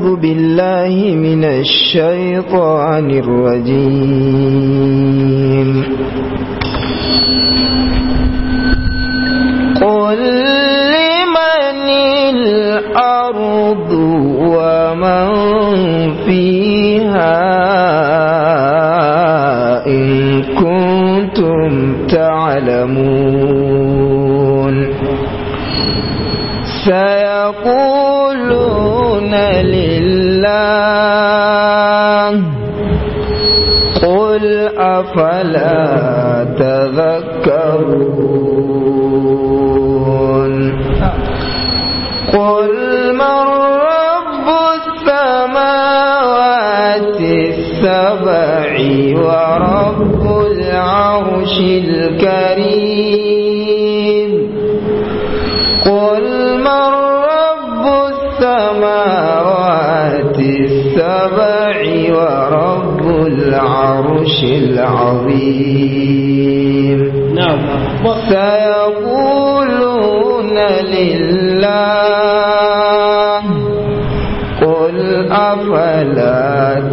بالله من الشيطان الرجيم قل لمن الأرض ومن فيها إن كنتم تعلمون سيقولون لله قل أفلا تذكرون قل من رب السماوات السبع ورب العرش الكريم قل من رب السماوات السبع ورب العرش العظيم نعم سيقولون لله قل أفلا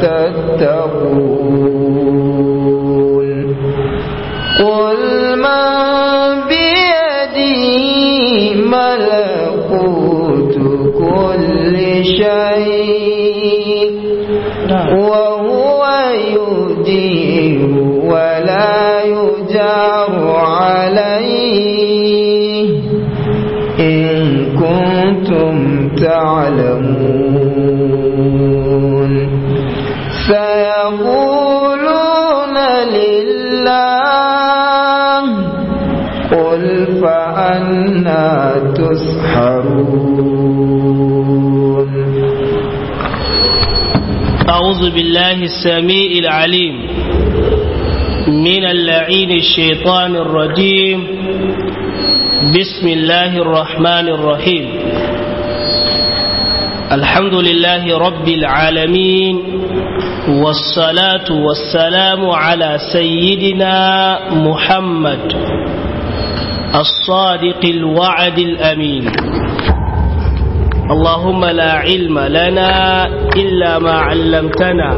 تتقون قل من بيده ملكوت كل شيء وهو يجير ولا يجار عليه إن كنتم تعلمون سيقولون لله قل فأنا تسحرون أعوذ بالله السميع العليم من اللعين الشيطان الرجيم بسم الله الرحمن الرحيم الحمد لله رب العالمين والصلاة والسلام على سيدنا محمد الصادق الوعد الأمين اللهم لا علم لنا إلا ما علمتنا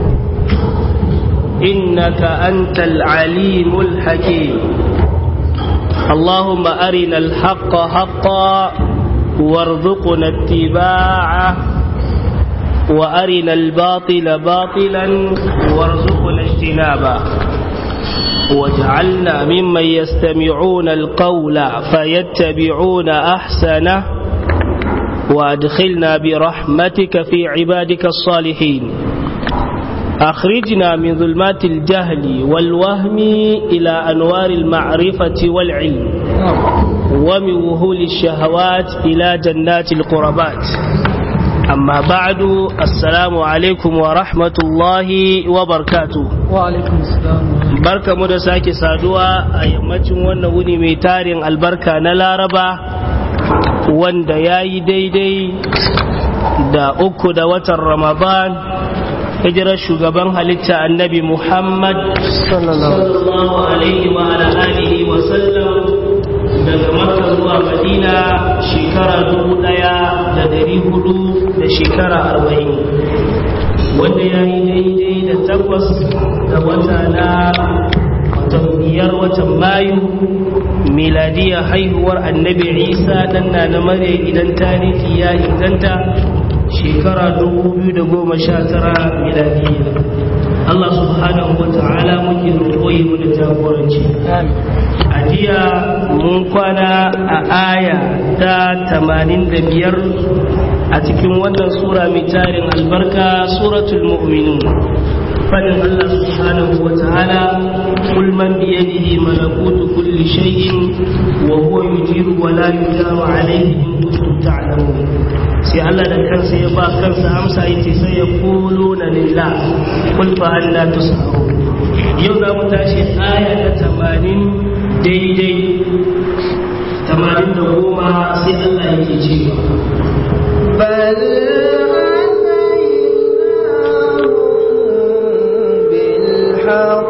إنك أنت العليم الحكيم اللهم أرنا الحق حقا وارزقنا اتباعه وأرنا الباطل باطلا وارزقنا اجتنابه واجعلنا ممن يستمعون القول فيتبعون أحسنه وادخلنا برحمتك في عبادك الصالحين أخرجنا من ظلمات الجهل والوهم إلى أنوار المعرفة والعلم ومن وهول الشهوات إلى جنات القربات أما بعد السلام عليكم ورحمة الله وبركاته وعليكم السلام barka mu da sake saduwa a yammacin wannan wuni mai tarin albarka na laraba wanda ya yi daidai da uku da watan ramadan hijirar shugaban halitta annabi muhammad sallallahu alaihi wa ala alihi wa sallam daga makka zuwa madina shekara dubu daya da dari hudu da shekara arba'in wanda ya yi daidai da takwas da wata na watan biyar watan mayu miladiya haihuwar annabi isa dan na na mare idan tarihi ya inganta shekara 2019 miladiya Allah subhanahu wa ta'ala muke roƙoyi mu da jagoranci a jiya mun kwana a aya ta 85 a cikin wannan sura mai tarin albarka suratul mu'minun fadin Allah subhanahu wa ta'ala kul man bi yadihi malakutu kulli shay'in wa huwa yujiru wa la yujaru alayhi in kuntum ta'lamun sai Allah da kansa ya ba kansa amsa yace sai ya quluna lillah kul fa anna tus'alun yau za mu tashi aya ta 80 daidai 80 da goma sai Allah yake cewa بل بالحق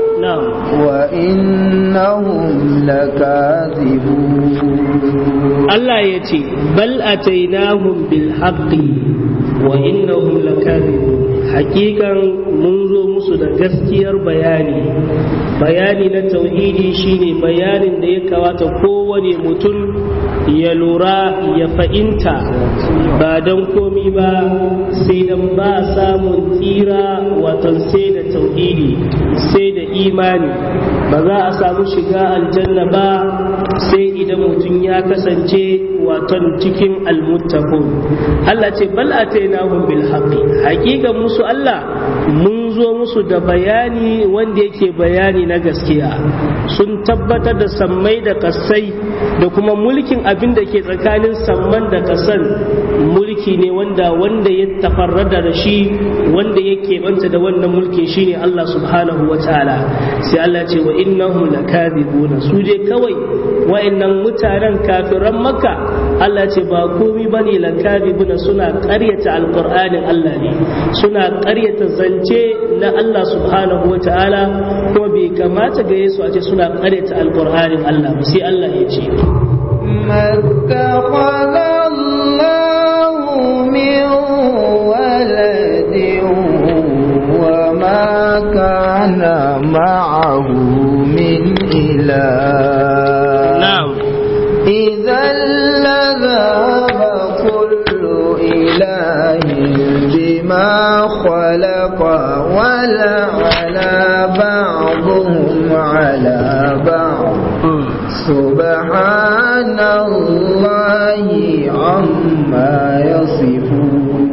na'am وإنهم لكاذبون Allah ya ce bal atainahum bil haqqi wa innahum lakadibun hakikan mun zo musu da gaskiyar bayani bayani na tauhidi shine bayanin da ya kawata kowane mutum ya lura ya fahimta ba don komi ba sai dan ba samun tsira watan sai da tauhidi sai da imani ba za a samu shiga aljanna ba sai idan mutum ya kasance waton cikin almuttaqun Allah ce bal atainahum bil haqqi haqiqan musu Allah mun zo musu da bayani wanda yake bayani na gaskiya sun tabbatar da sammai da kasai da kuma mulkin abin da ke tsakanin samman da kasan mulki ne wanda wanda ya tafarrada da shi wanda yake banta da wannan mulkin shine Allah subhanahu wa ta'ala sai Allah ce wa innahum lakadibuna su je kawai wa'annan mutanen kafiran makka Allah ce ba komi bane lakadibuna suna ƙaryata alqur'anin Allah ne suna ƙaryata zance na Allah subhanahu wa ta'ala kuma bai kamata ga Yesu a ce suna ƙaryata alqur'anin Allah ba sai Allah ya ce اتخذ الله من ولد وما كان معه من إله na'am إذا لذهب كل إله بما خلق ولعلى بعضهم على بعض سبحان الله عما يصفون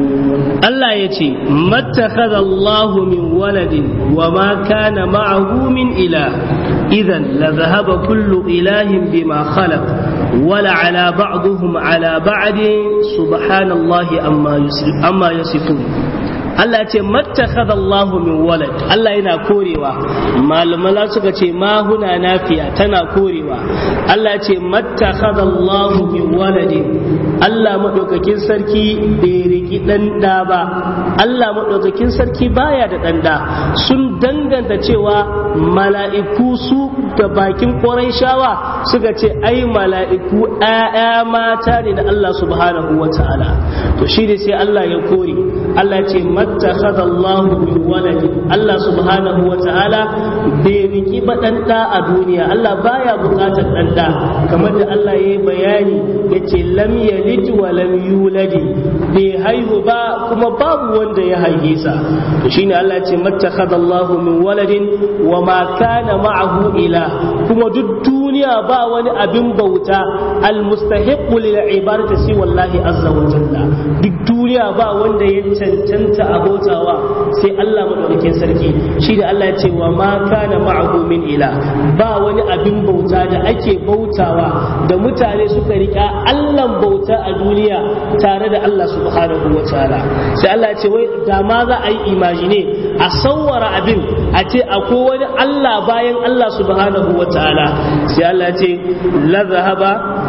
Allah ya ce, Mattakhadha Allahu min waladin wa ma kana ma'ahu min ilah, idan la zahaba kullu ilahin bima khalaq wala ala ba'duhum ala ba'din subhanallahi amma yusif amma yasifun. Allah ya ce mattakhadha Allahu min walad Allah yana korewa malamala suka ce ma huna nafiya tana korewa Allah ya ce mattakhadha Allahu min waladin Allah madaukakin sarki bai riki dan da ba Allah madaukakin sarki baya da dan da sun danganta cewa mala'iku su da bakin shawa suka ce ai mala'iku ƴaƴa mata ne da Allah subhanahu wataala to shi ne sai Allah ya kore Allah ya ce mattakhadha Allah min waladi Allah subhanahu wa ta'ala bai riki ba dan da a duniya Allah baya bukatar dan da kamar da Allah yayi bayani yace lam yalid wa lam yuladi bai haihu ba kuma babu wanda ya haife sa to shine Allah ya ce mattakhadha Allah min waladin wa ma kana ma'ahu ila kuma duk duniya ba wani abin bauta almustahiqqu lil ibadati si wallahi azza wa jalla duk duniya ba wanda ya cancanta abotawa sai Allah madaukakin sarki shi da Allah ya ce wa ma kana ma'ahu min ila ba wani abin bauta da ake bautawa da mutane suka rika Allah bauta a duniya tare da Allah subhanahu wa ta'ala sai Allah ya ce wai da ma za a yi imagine a sawwara abin a ce akwai wani Allah bayan Allah subhanahu wa ta'ala sai Allah ya ce la zahaba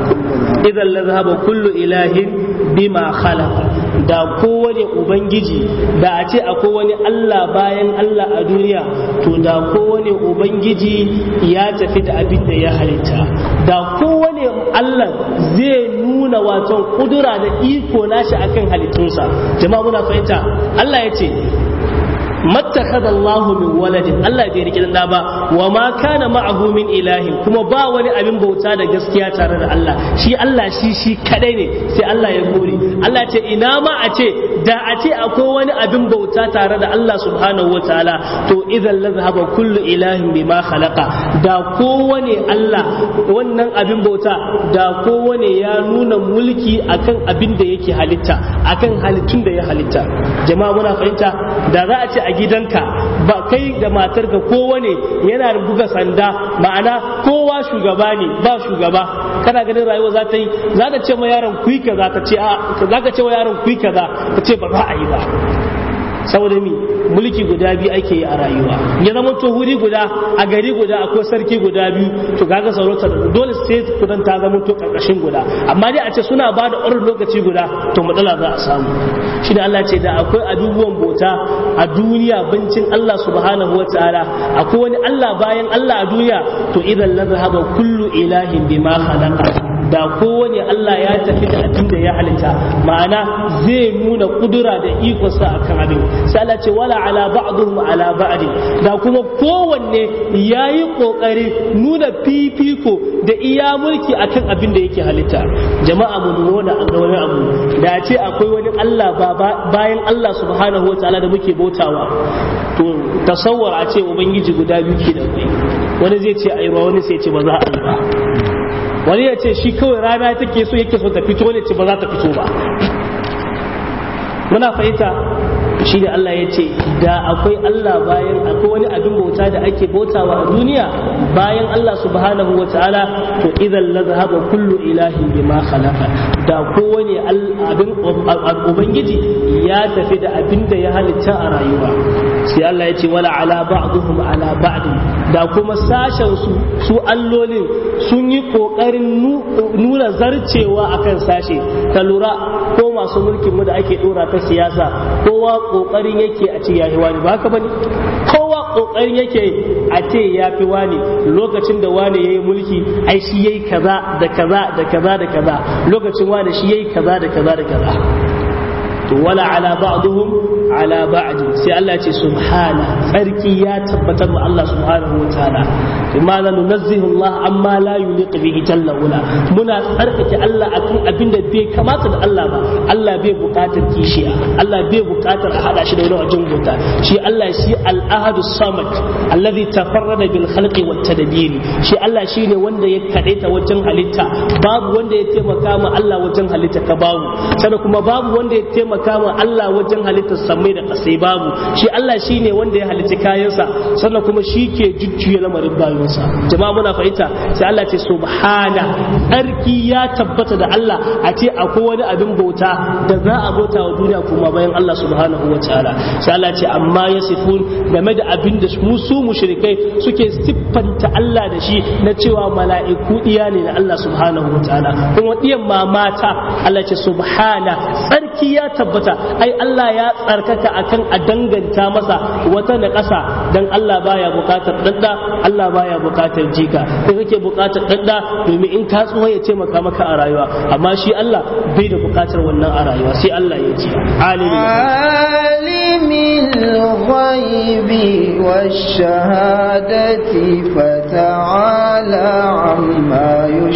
idan la zahaba kullu ilahin bima khalaqa da kowane ubangiji da a ce akwai wani Allah bayan Allah a duniya to da kowane ubangiji ya tafi da abin da ya halitta da kowane Allah zai nuna wato kudura da iko nashi akan halittunsa jama'a muna fahimta Allah ya ce mattakhadha Allahu min waladin Allah bai rike da ba wa ma kana ma'ahu min ilahin kuma ba wani abin bauta da gaskiya tare da Allah shi Allah shi shi kadai ne sai Allah ya gode Allah ce ina ma a ce da a ce akwai wani abin bauta tare da Allah subhanahu wataala to idan la zahaba kullu ilahin bima khalaqa da kowane Allah wannan abin bauta da kowane ya nuna mulki akan abin da yake halitta akan halittun da ya halitta jama'a muna fahimta da za a ce a gidanka ba kai da matarka kowane yana buga sanda ma'ana kowa shugaba ne ba shugaba kana ganin rayuwa za ta yi za ta ce ma yaron kuyi kaza ka ce za ka ce wa yaron kuyi kaza ka ce ba za a yi ba saboda mi mulki guda biyu ake yi a rayuwa ya zama to wuri guda a gari guda akwai sarki guda biyu to kaga sarautar dole sai kudan ta zama to karkashin guda amma dai a ce suna ba da orin lokaci guda to matsala za a samu shi da Allah ce da akwai abubuwan bauta a duniya bincin Allah subhanahu wataala akwai wani Allah bayan Allah a duniya to idan la zahaba kullu ilahin bima khalaqa da kowane Allah ya tafi da abin da ya halitta ma'ana zai nuna kudura da ikonsa akan abin sai Allah ce wala ala ba'dhum ala ba'd da kuma kowanne yayi kokari nuna fifiko da iya mulki akan abin da yake halitta jama'a mu nuna an ga wani abu da ce akwai wani Allah bayan Allah subhanahu wa ta'ala da muke bautawa to tasawwar a ce ubangiji guda biyu ke da kai wani zai ce ayi wani sai ce ba za a yi ba wani ya ce shi kawai rana take so yake so ta fito ne ce ba za ta fito ba muna fahimta shi da Allah ya ce da akwai Allah bayan akwai wani abin bauta da ake bautawa a duniya bayan Allah subhanahu wa ta'ala to idan la zahaba kullu ilahin bima khalaqa da kowane abin ubangiji ya tafi da abin da ya halitta a rayuwa sai Allah ya ce wala ala ba'dhum ala ba'd da kuma sashen su su allolin sun yi kokarin nuna zarcewa akan sashe ka lura ko masu mulkin mu da ake dora ta siyasa kowa kokarin yake a ce yayi wani ba haka bane kowa kokarin yake a ce ya fi wani lokacin da wani yayi mulki ai shi yayi kaza da kaza da kaza da kaza lokacin wani shi yayi kaza da kaza da kaza to wala ala ba'dhum ala ba'd sai Allah ce subhana tsarki ya tabbatar wa Allah subhanahu wa ta'ala bima la nunazzihu Allah amma la yuliq bihi jalla wala muna tsarkake Allah akan abin da bai kamata da Allah ba Allah bai bukatar kishiya Allah bai bukatar a hada shi da wani wajen bauta shi Allah shi al-ahadu samad alladhi tafarrada bil khalqi wat tadbir shi Allah shine wanda ya kadaita wajen halitta babu wanda ya taimaka ma Allah wajen halitta ka babu sannan kuma babu wanda ya taimaka ma Allah wajen halittar samai da kasai babu shi Allah shine wanda ya halicci kayansa sannan kuma shi ke jujjuya lamarin bayansa jama'a muna fahimta sai Allah ce subhana tsarki ya tabbata da Allah a ce akwai wani abin bauta da za a bauta wa duniya kuma bayan Allah subhanahu wa ta'ala sai Allah ce amma yasifun game da abin da musu mushrikai suke siffanta Allah da shi na cewa mala'iku diya ne na Allah subhanahu wa ta'ala kuma diyan mamata Allah ce subhana tsarki ya tabbata ai Allah ya tsarkaka akan a danganta masa wata na ƙasa dan Allah baya bukatar dadda Allah baya bukatar jika kai kake bukatar dadda domin in ka tsuwa ya taimaka maka a rayuwa amma shi Allah bai da bukatar wannan a rayuwa sai Allah ya ce alimul ghaibi wash-shahadati fata'ala amma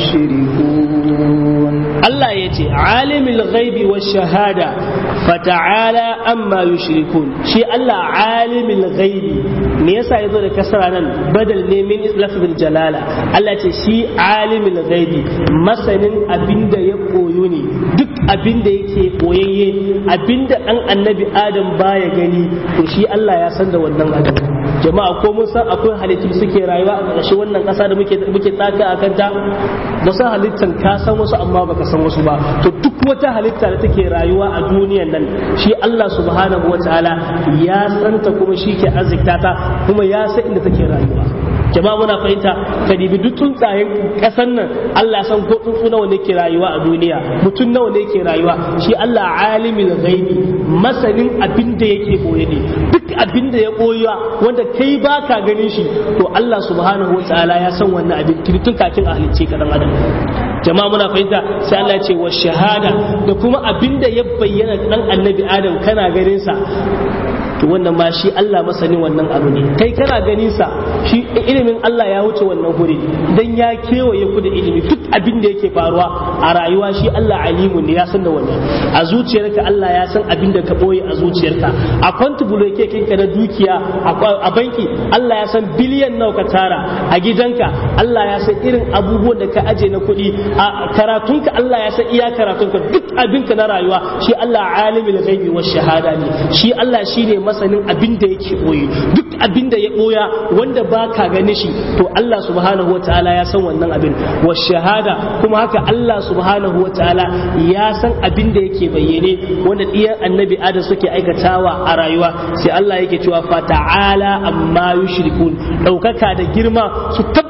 yushrikun Allah ya ce alimul ghaibi wash-shahada fata'ala amma yushrikun shi Allah alimul ghaibi me yasa yazo da kasara nan badal ne min lafzul jalala Allah ce shi alimul ghaibi masanin abinda ya koyo ne duk abinda yake koyayye abinda dan annabi Adam baya gani to shi Allah ya san da wannan abin jama'a ko mun san akwai halittu suke rayuwa a ƙarshe wannan ƙasa da muke muke tsaka a kanta ba san halittan ka san wasu amma baka san wasu ba to duk wata halitta da take rayuwa a duniyan nan shi Allah subhanahu wataala ya santa kuma shi ke arzikta ta kuma ya san inda take rayuwa jama'a muna fahimta ka dibi duk tsuntsayen kasan nan Allah san ko tsuntsu nawa ne ke rayuwa a duniya mutum nawa ne ke rayuwa shi Allah alimul ghaibi masanin abin da yake boye ne duk abin da ya boya wanda kai baka ganin shi to Allah subhanahu wataala ya san wannan abin tun kafin a halicce ka dan adam jama'a muna fahimta sai Allah ya ce wa shahada da kuma abin da ya bayyana dan annabi adam kana ganin sa to wannan ma shi Allah masanin wannan abu ne kai kana ganin sa shi ilimin Allah ya wuce wannan guri dan ya kewaye ku da ilimi duk abin da yake faruwa a rayuwa shi Allah alimun ne ya san da wannan a zuciyarka Allah ya san abin da ka boye a zuciyarka a kwantubulu yake kinka na dukiya a banki Allah ya san biliyan nawa ka tara a gidanka Allah ya san irin abubuwan da ka aje na kuɗi a karatunka Allah ya san iya karatunka duk abinka na rayuwa shi Allah alimul ghaibi wash shahada ne shi Allah shine masanin abin da yake boye duk abin da ya boya wanda ba ka gani shi to Allah subhanahu wa ta'ala ya san wannan abin wa shahada kuma haka Allah subhanahu wa ta'ala ya san abin da yake bayyane wanda diyan annabi adam suke aikatawa a rayuwa sai Allah yake cewa fa ta'ala amma yushrikun daukaka da girma su tabbata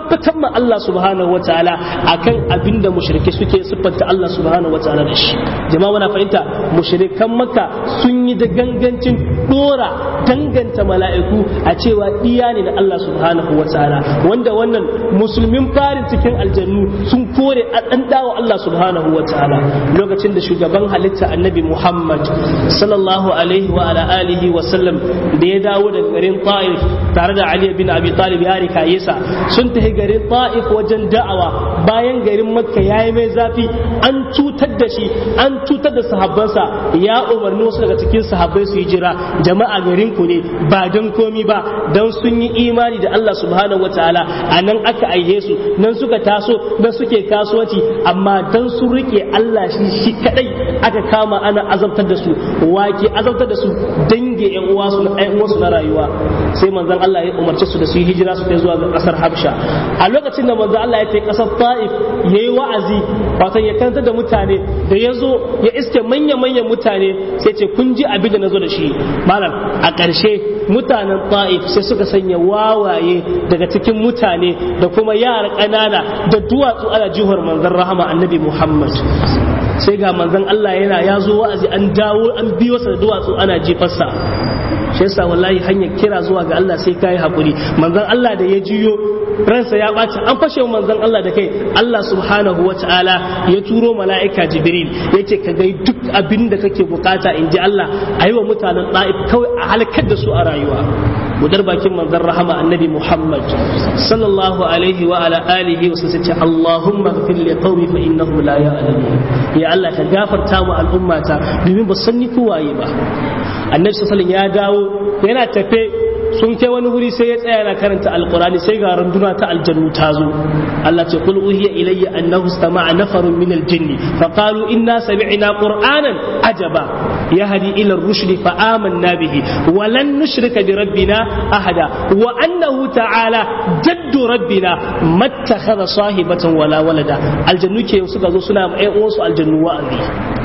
tabbatar ma Allah subhanahu wataala akan abinda mushrike suke siffanta Allah subhanahu wataala da shi jama'a muna fahimta mushrikan makka sun yi da gangancin dora danganta mala'iku a cewa diya ne da Allah subhanahu wataala wanda wannan musulmin farin cikin aljannu sun kore a dan dawo Allah subhanahu wataala lokacin da shugaban halitta annabi Muhammad sallallahu alaihi wa ala alihi wa sallam da ya dawo daga garin Ta'if tare da Ali bin Abi Talib ya rika yasa sun tafi garin Ta'if wajen da'awa bayan garin Makka yayi mai zafi an cutar da shi an cutar da sahabbansa ya umarni wasu daga cikin sahabbai su yi jira jama'a garin ku ne ba dan komi ba dan sun yi imani da Allah subhanahu wataala a nan aka aihe su nan suka taso nan suke kasuwanci amma dan sun rike Allah shi shi kadai aka kama ana azabtar da su wake azabtar da su dange yan uwa su na uwansu na rayuwa sai manzon Allah ya umarce su da su yi hijira su kai zuwa ga kasar Habsha a lokacin da manzon Allah ya kai kasar Taif yayi wa'azi wato ya kantar da mutane da ya zo ya iske manya-manyan mutane sai ce kun ji abin da na zo da shi malam a ƙarshe mutanen Taif sai suka sanya wawaye daga cikin mutane da kuma yara ƙanana da duwatsu ana jihar manzon rahama annabi Muhammad sai ga manzon Allah yana ya zo wa'azi an dawo an biyo sa da duwatsu ana jifarsa shi yasa wallahi hanyar kira zuwa ga Allah sai kai hakuri manzon Allah da ya jiyo ransa ya ɓaci an fashe manzon Allah da kai Allah subhanahu wa ta'ala ya turo mala'ika Jibril yace ka gai duk abin da kake bukata in ji Allah a yi wa mutanen ɗa'if kawai a halakar da su a rayuwa budar bakin manzon rahama annabi Muhammad sallallahu alaihi wa ala alihi wa sallam ce Allahumma ghfir li qaumi fa innahum la ya'lamun ya Allah ka gafarta mu al'ummata domin ba san ni kowaye ba annabi sallallahu ya dawo yana tafe sun kai wani wuri sai ya tsaya yana karanta alqurani sai ga runduna ta aljannu ta zo Allah ce qul uhiya ilayya annahu istama'a nafarun min aljinni fa qalu inna sami'na qur'anan ajaba yahdi ila ar-rushdi fa amanna bihi wa lan nushrika bi rabbina ahada wa annahu ta'ala jaddu rabbina mattakhadha sahibatan wala walada aljannu ke suka zo suna ƴan uwansu aljannu wa'azi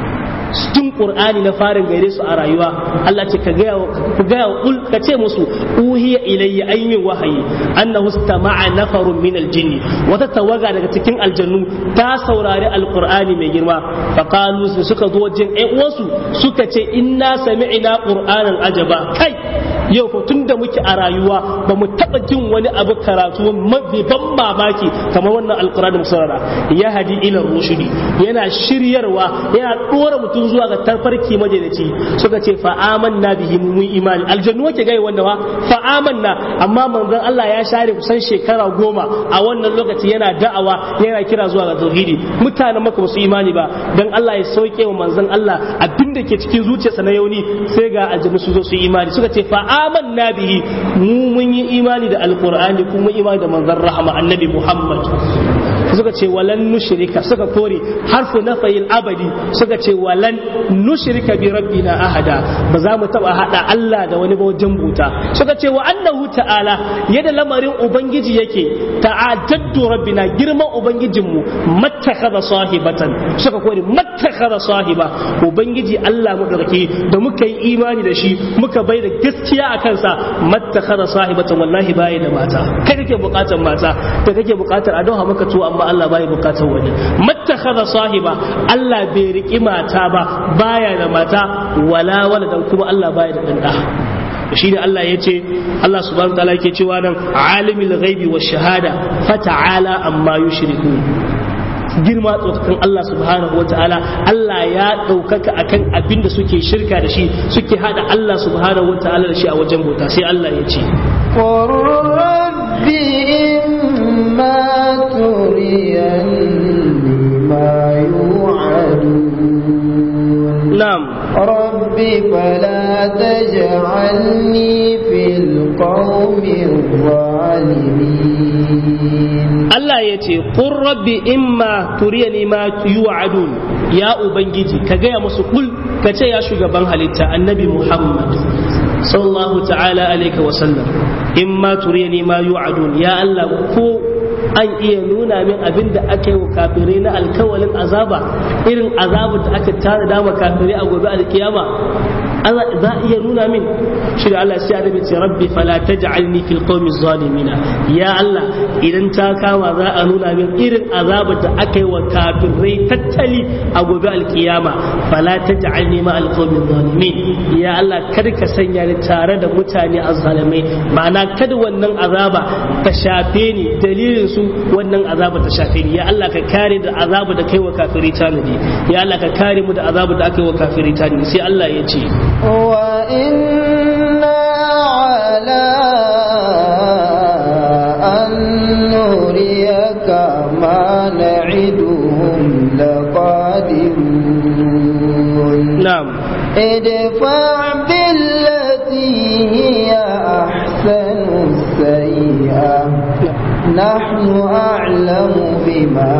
tun qur'ani na farin gaire su a rayuwa Allah ce ka gaya ka gaya ul ka ce musu uhiya ilayya ayyin wahayi annahu istama'a nafarun min aljinn wata tawaga daga cikin aljannu ta saurari alqur'ani mai girma fa qalu suka zo wajen ƴan uwansu suka ce inna sami'na qur'anan ajaba kai yau ko tun da muke a rayuwa ba mu taɓa jin wani abu karatu mafi ban mamaki kamar wannan alkurani mu saurara ya hadi ila rushudi yana shiryarwa yana ɗora mutum zuwa ga tarfarki majalici suka ce fa amanna bihi mun imani aljannu wake gai wanda wa fa amanna amma manzon Allah ya share kusan shekara goma a wannan lokaci yana da'awa yana kira zuwa ga tauhidi mutanen maka ba su imani ba dan Allah ya sauke wa manzon Allah abinda ke cikin zuciyarsa na yauni sai ga aljannu su zo su imani suka ce fa amanna bihi mu mun yi imani da alqur'ani kuma imani da manzon rahama annabi muhammad suka ce walan nushrika suka kore harfu nafayil abadi suka ce walan nushrika bi rabbina ahada ba za mu taba hada Allah da wani ba wajen buta suka ce wa annahu ta'ala yadda lamarin ubangiji yake ta'ajaddu rabbina girman ubangijinmu mattakhadha sahibatan suka kore mattakhadha sahiba ubangiji Allah mu dauke da muka yi imani da shi muka bai da gaskiya a kansa mattakhadha sahibatan wallahi bai da mata kai kake bukatar mata da kake bukatar a dauha maka tuwo amma Allah bai bukatar wani mattakhadha sahiba Allah bai riki mata ba baya da mata wala wala dan kuma Allah baya da dan da shi ne Allah ya ce Allah subhanahu wa ta'ala yake cewa nan alimul ghaibi wa shahada fata'ala amma yushriku girma tsokakan Allah subhanahu wa ta'ala Allah ya ɗaukaka akan abin da suke shirka da shi suke hada Allah subhanahu wa ta'ala da shi a wajen bauta sai Allah ya ce rabbi imma turiyanni ma yu'adun na'am rabbi fala taj'alni fil qawmi zalimin Allah ya ce qur rabbi imma turiyani ma yu'adun ya ubangiji ka gaya musu kul ka ce ya shugaban halitta annabi Muhammad sallallahu ta'ala alaihi wa sallam imma turiyani ma yu'adun ya Allah ko an iya nuna min abin da aka yi wa kafirai na alkawalin azaba irin azabar da aka tara dama kafirai a gobe alkiyama Allah za a iya nuna min shi da Allah sai annabi ce rabbi fala taj'alni fil qawmi zalimina ya Allah idan ta kama za a nuna min irin azabar da aka yi wa kafirai tattali a gobe alkiyama fala taj'alni ma al qawmi zalimin ya Allah kada ka sanya ni tare da mutane azzalimai ma'ana kada wannan azaba ta shafe ni dalilin su wannan azaba ta shafe ni ya Allah ka kare da azaba da kai wa kafirai tanadi ya Allah ka kare mu da azaba da aka yi wa kafirai tanadi sai Allah ya ce وإنا على أن نريك ما نعدهم لقادرون na'am ادفع بالتي هي أحسن السيئة نحن أعلم بما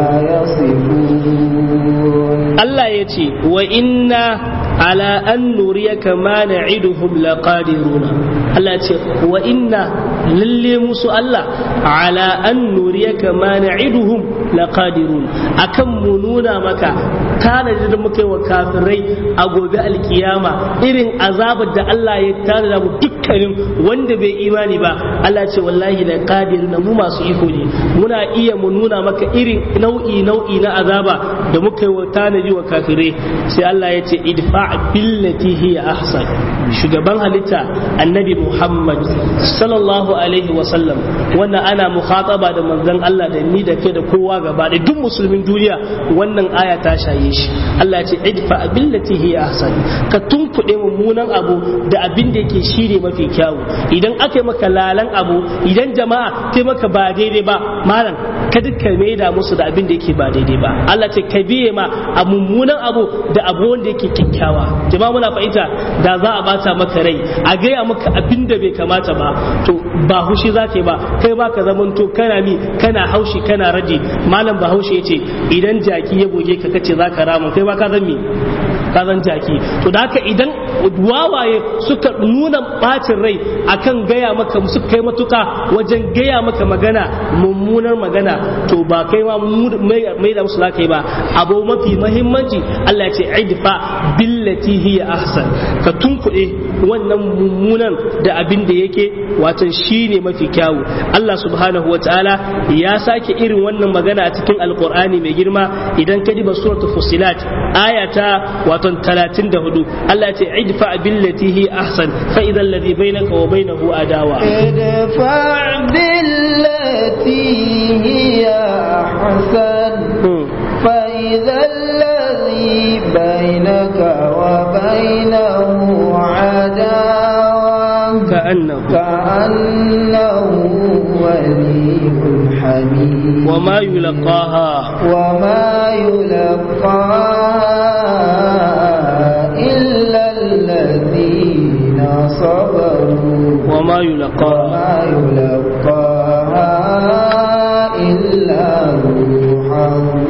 يصفون Allah ya ce wa inna ala an nuriyaka ma na'iduhum laqadiruna Allah ya ce wa inna lalle musu Allah ala an nuriyaka ma na'iduhum laqadirun akan mu nuna maka tanadi da muka yi wa kafirai a gobe alkiyama irin azabar da Allah ya tanada mu dukkanin wanda bai imani ba Allah ce wallahi da qadiruna mu masu iko ne muna iya mu nuna maka irin nau'i nau'i na azaba da muka yi wa tanadi wa kafirai sai Allah ya ce idfa billati hiya ahsan shugaban halitta annabi Muhammad sallallahu alaihi wa sallam wannan ana mukhataba da manzon Allah da ni da ke da kowa gaba da duk musulmin duniya wannan aya ta shaye shi Allah ya ce idfa billati hiya ahsan ka tunkuɗe mummunan abu da abin da yake shine mafi kyawu idan aka yi maka lalan abu idan jama'a ta maka ba daidai ba malam kada ka maida musu da abin da yake ba daidai ba Allah ce ka biye ma a mummunan abu da abu wanda yake kyakkyawa jama'a muna fahimta da za a bata maka rai a gaya maka abin da bai kamata ba to ba hushi za ka yi ba kai ba ka zaman to kana mi kana haushi kana raji malam bahaushe ya ce idan jaki ya goge ka kace za ka rama kai ba ka zan mi ka zan jaki to da haka idan wawaye suka nuna bacin rai akan gaya maka suka kai matuka wajen gaya maka magana mummunar magana to ba kai ma mai da musu zaka yi ba abu mafi mahimmanci Allah ya ce idfa billati hiya ahsan ka tunkuɗe wannan mummunan da abin da yake watan shine mafi kyawu Allah subhanahu wa ta'ala ya sake irin wannan magana a cikin alqur'ani mai girma idan ka diba suratul fusilat ayata watan 34 Allah ya ce idfa billati hi ahsan fa idan ladhi bainaka wa bainahu adawa ادفع بالتي هي أحسن فإذا الذي بينك وبينه عداوة كأنه كأنه ولي حميم وما يلقاها وما يلقاها إلا الذين صبروا وما يلقاها وما يلقاها إلا ذو حظ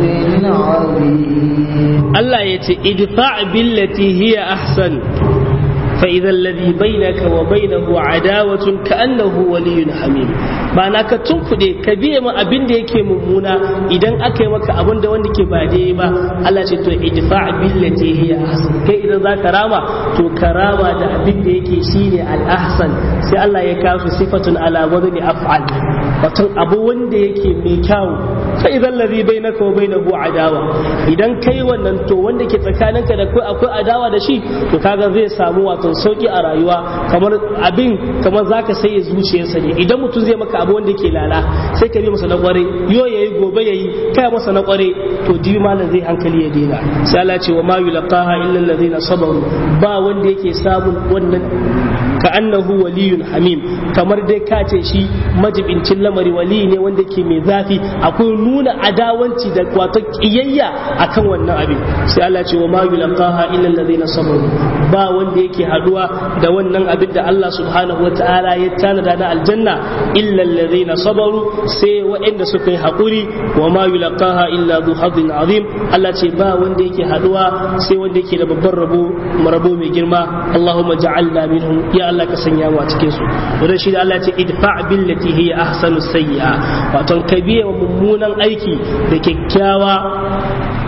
عظيم Allah ya ce idfa billati hiya ahsan fa idza alladhi bainaka wa bainahu adawatun ka'annahu waliyyun hamim ba na ka tunkuɗe ka biye ma abin da yake mummuna idan aka yi maka abin da wanda ke ba daidai ba Allah ce to idfa billati hiya ahsan kai idan za ka rama to ka rama da abin da yake shine al ahsan sai Allah ya kawo sifatun ala wadni af'al wato abu wanda yake mai kyau fa idan ladhi bainaka wa bainahu adawa idan kai wannan to wanda ke tsakaninka da kai akwai adawa da shi to kaga zai samu wato sauki a rayuwa kamar abin kamar zaka sai zuciyarsa ne idan mutum zai maka abu wanda ke lala sai ka bi masa na kware yo yayi gobe yayi kai masa na kware to dibi malam zai hankali ya daina sai Allah ce wa ma yulqaha illa alladhina sabaru ba wanda yake samun wannan ka annahu waliyun hamim kamar dai ka ce shi majibincin lamari wali ne wanda ke mai zafi akwai nuna adawanci da wato kiyayya akan wannan abin sai Allah ce wa ma yulqaha illa alladhina sabaru ba wanda yake haduwa da wannan abin da Allah subhanahu wataala ya tanada na aljanna illa alladhina sabaru sai waɗanda suka yi hakuri wa ma yulqaha illa dhu hadin azim Allah ce ba wanda yake haduwa sai wanda yake da babban rabo rabo mai girma Allahumma ja'alna minhum ya Allah ka sanya mu a cikin su wannan shi da Allah ce idfa billati hiya ahsanu sayyi'a wato ka biye wa mummunan aiki da kyakkyawa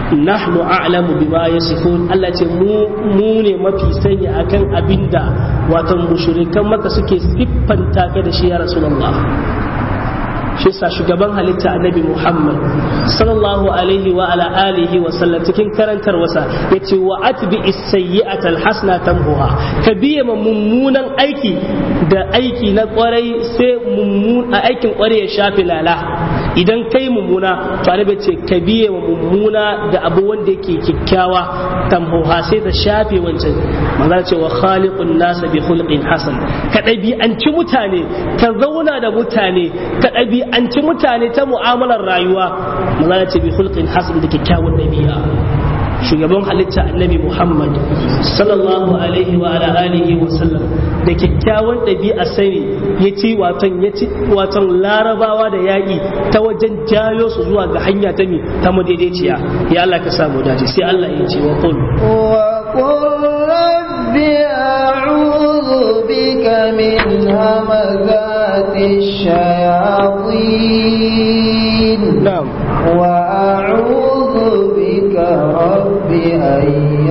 nahnu a'lamu bima yasifun Allah ce mu mu ne mafi sani akan abinda watan mushrikan maka suke siffanta ka da shi ya rasulullah shi sa shugaban halitta annabi Muhammad sallallahu alaihi wa ala alihi wa sallam cikin karantar wasa yace wa atbi as-sayyi'ata al-hasana tamhuha ka biye ma mummunan aiki da aiki na kwarai sai mummun a aikin kwarai ya shafi lala idan kai mummuna to annabi ce ka biye ma mummuna da abu wanda yake kikkiawa tamhuha sai ta shafe wancan manzo ce wa khaliqun nas bi khulqin hasan ka ɗabi'anci mutane ka zauna da mutane ka ɗabi'anci mutane ta mu'amalar rayuwa manzo ce bi khulqin hasan da kyakkyawan ɗabi'a shugaban halitta annabi Muhammad sallallahu alaihi wa ala alihi wa sallam da kyakkyawan ɗabi'a sani ya ci waton ya ci waton larabawa da yaƙi ta wajen jayo su zuwa ga hanya ta mi ta madaidaiciya ya Allah ka samu dace sai Allah ya ce wa qul wa qul rabbi a'udhu bika min hamazati shayatin na'am wa a'udhu bika rabbi an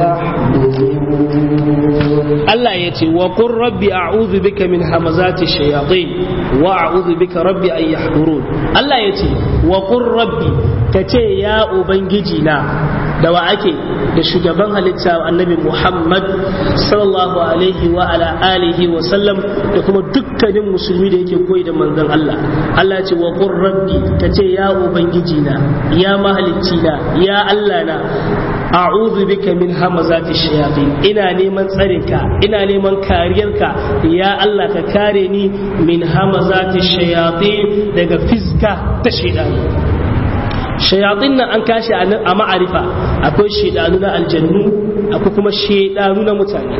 yahdurun Allah ya ce wa qur rabbi a'udhu bika min hamazati shayatin wa a'udhu bika rabbi an yahdurun Allah ya ce wa qur rabbi kace ya ubangiji na da wa ake da shugaban halitta annabi Muhammad sallallahu alaihi wa ala alihi wa sallam da kuma dukkanin musulmi da yake koyi da manzon Allah Allah ya ce wa qur rabbi kace ya ubangiji na ya mahalicci na ya Allah na a'udhu bika min hamazati shayatin ina neman tsarinka ina neman kariyarka ya Allah ka kare ni min hamazati shayatin daga fiska ta shaidanu shayatin nan an kashi a ma'arifa akwai shaidanu na aljannu akwai kuma shaidanu na mutane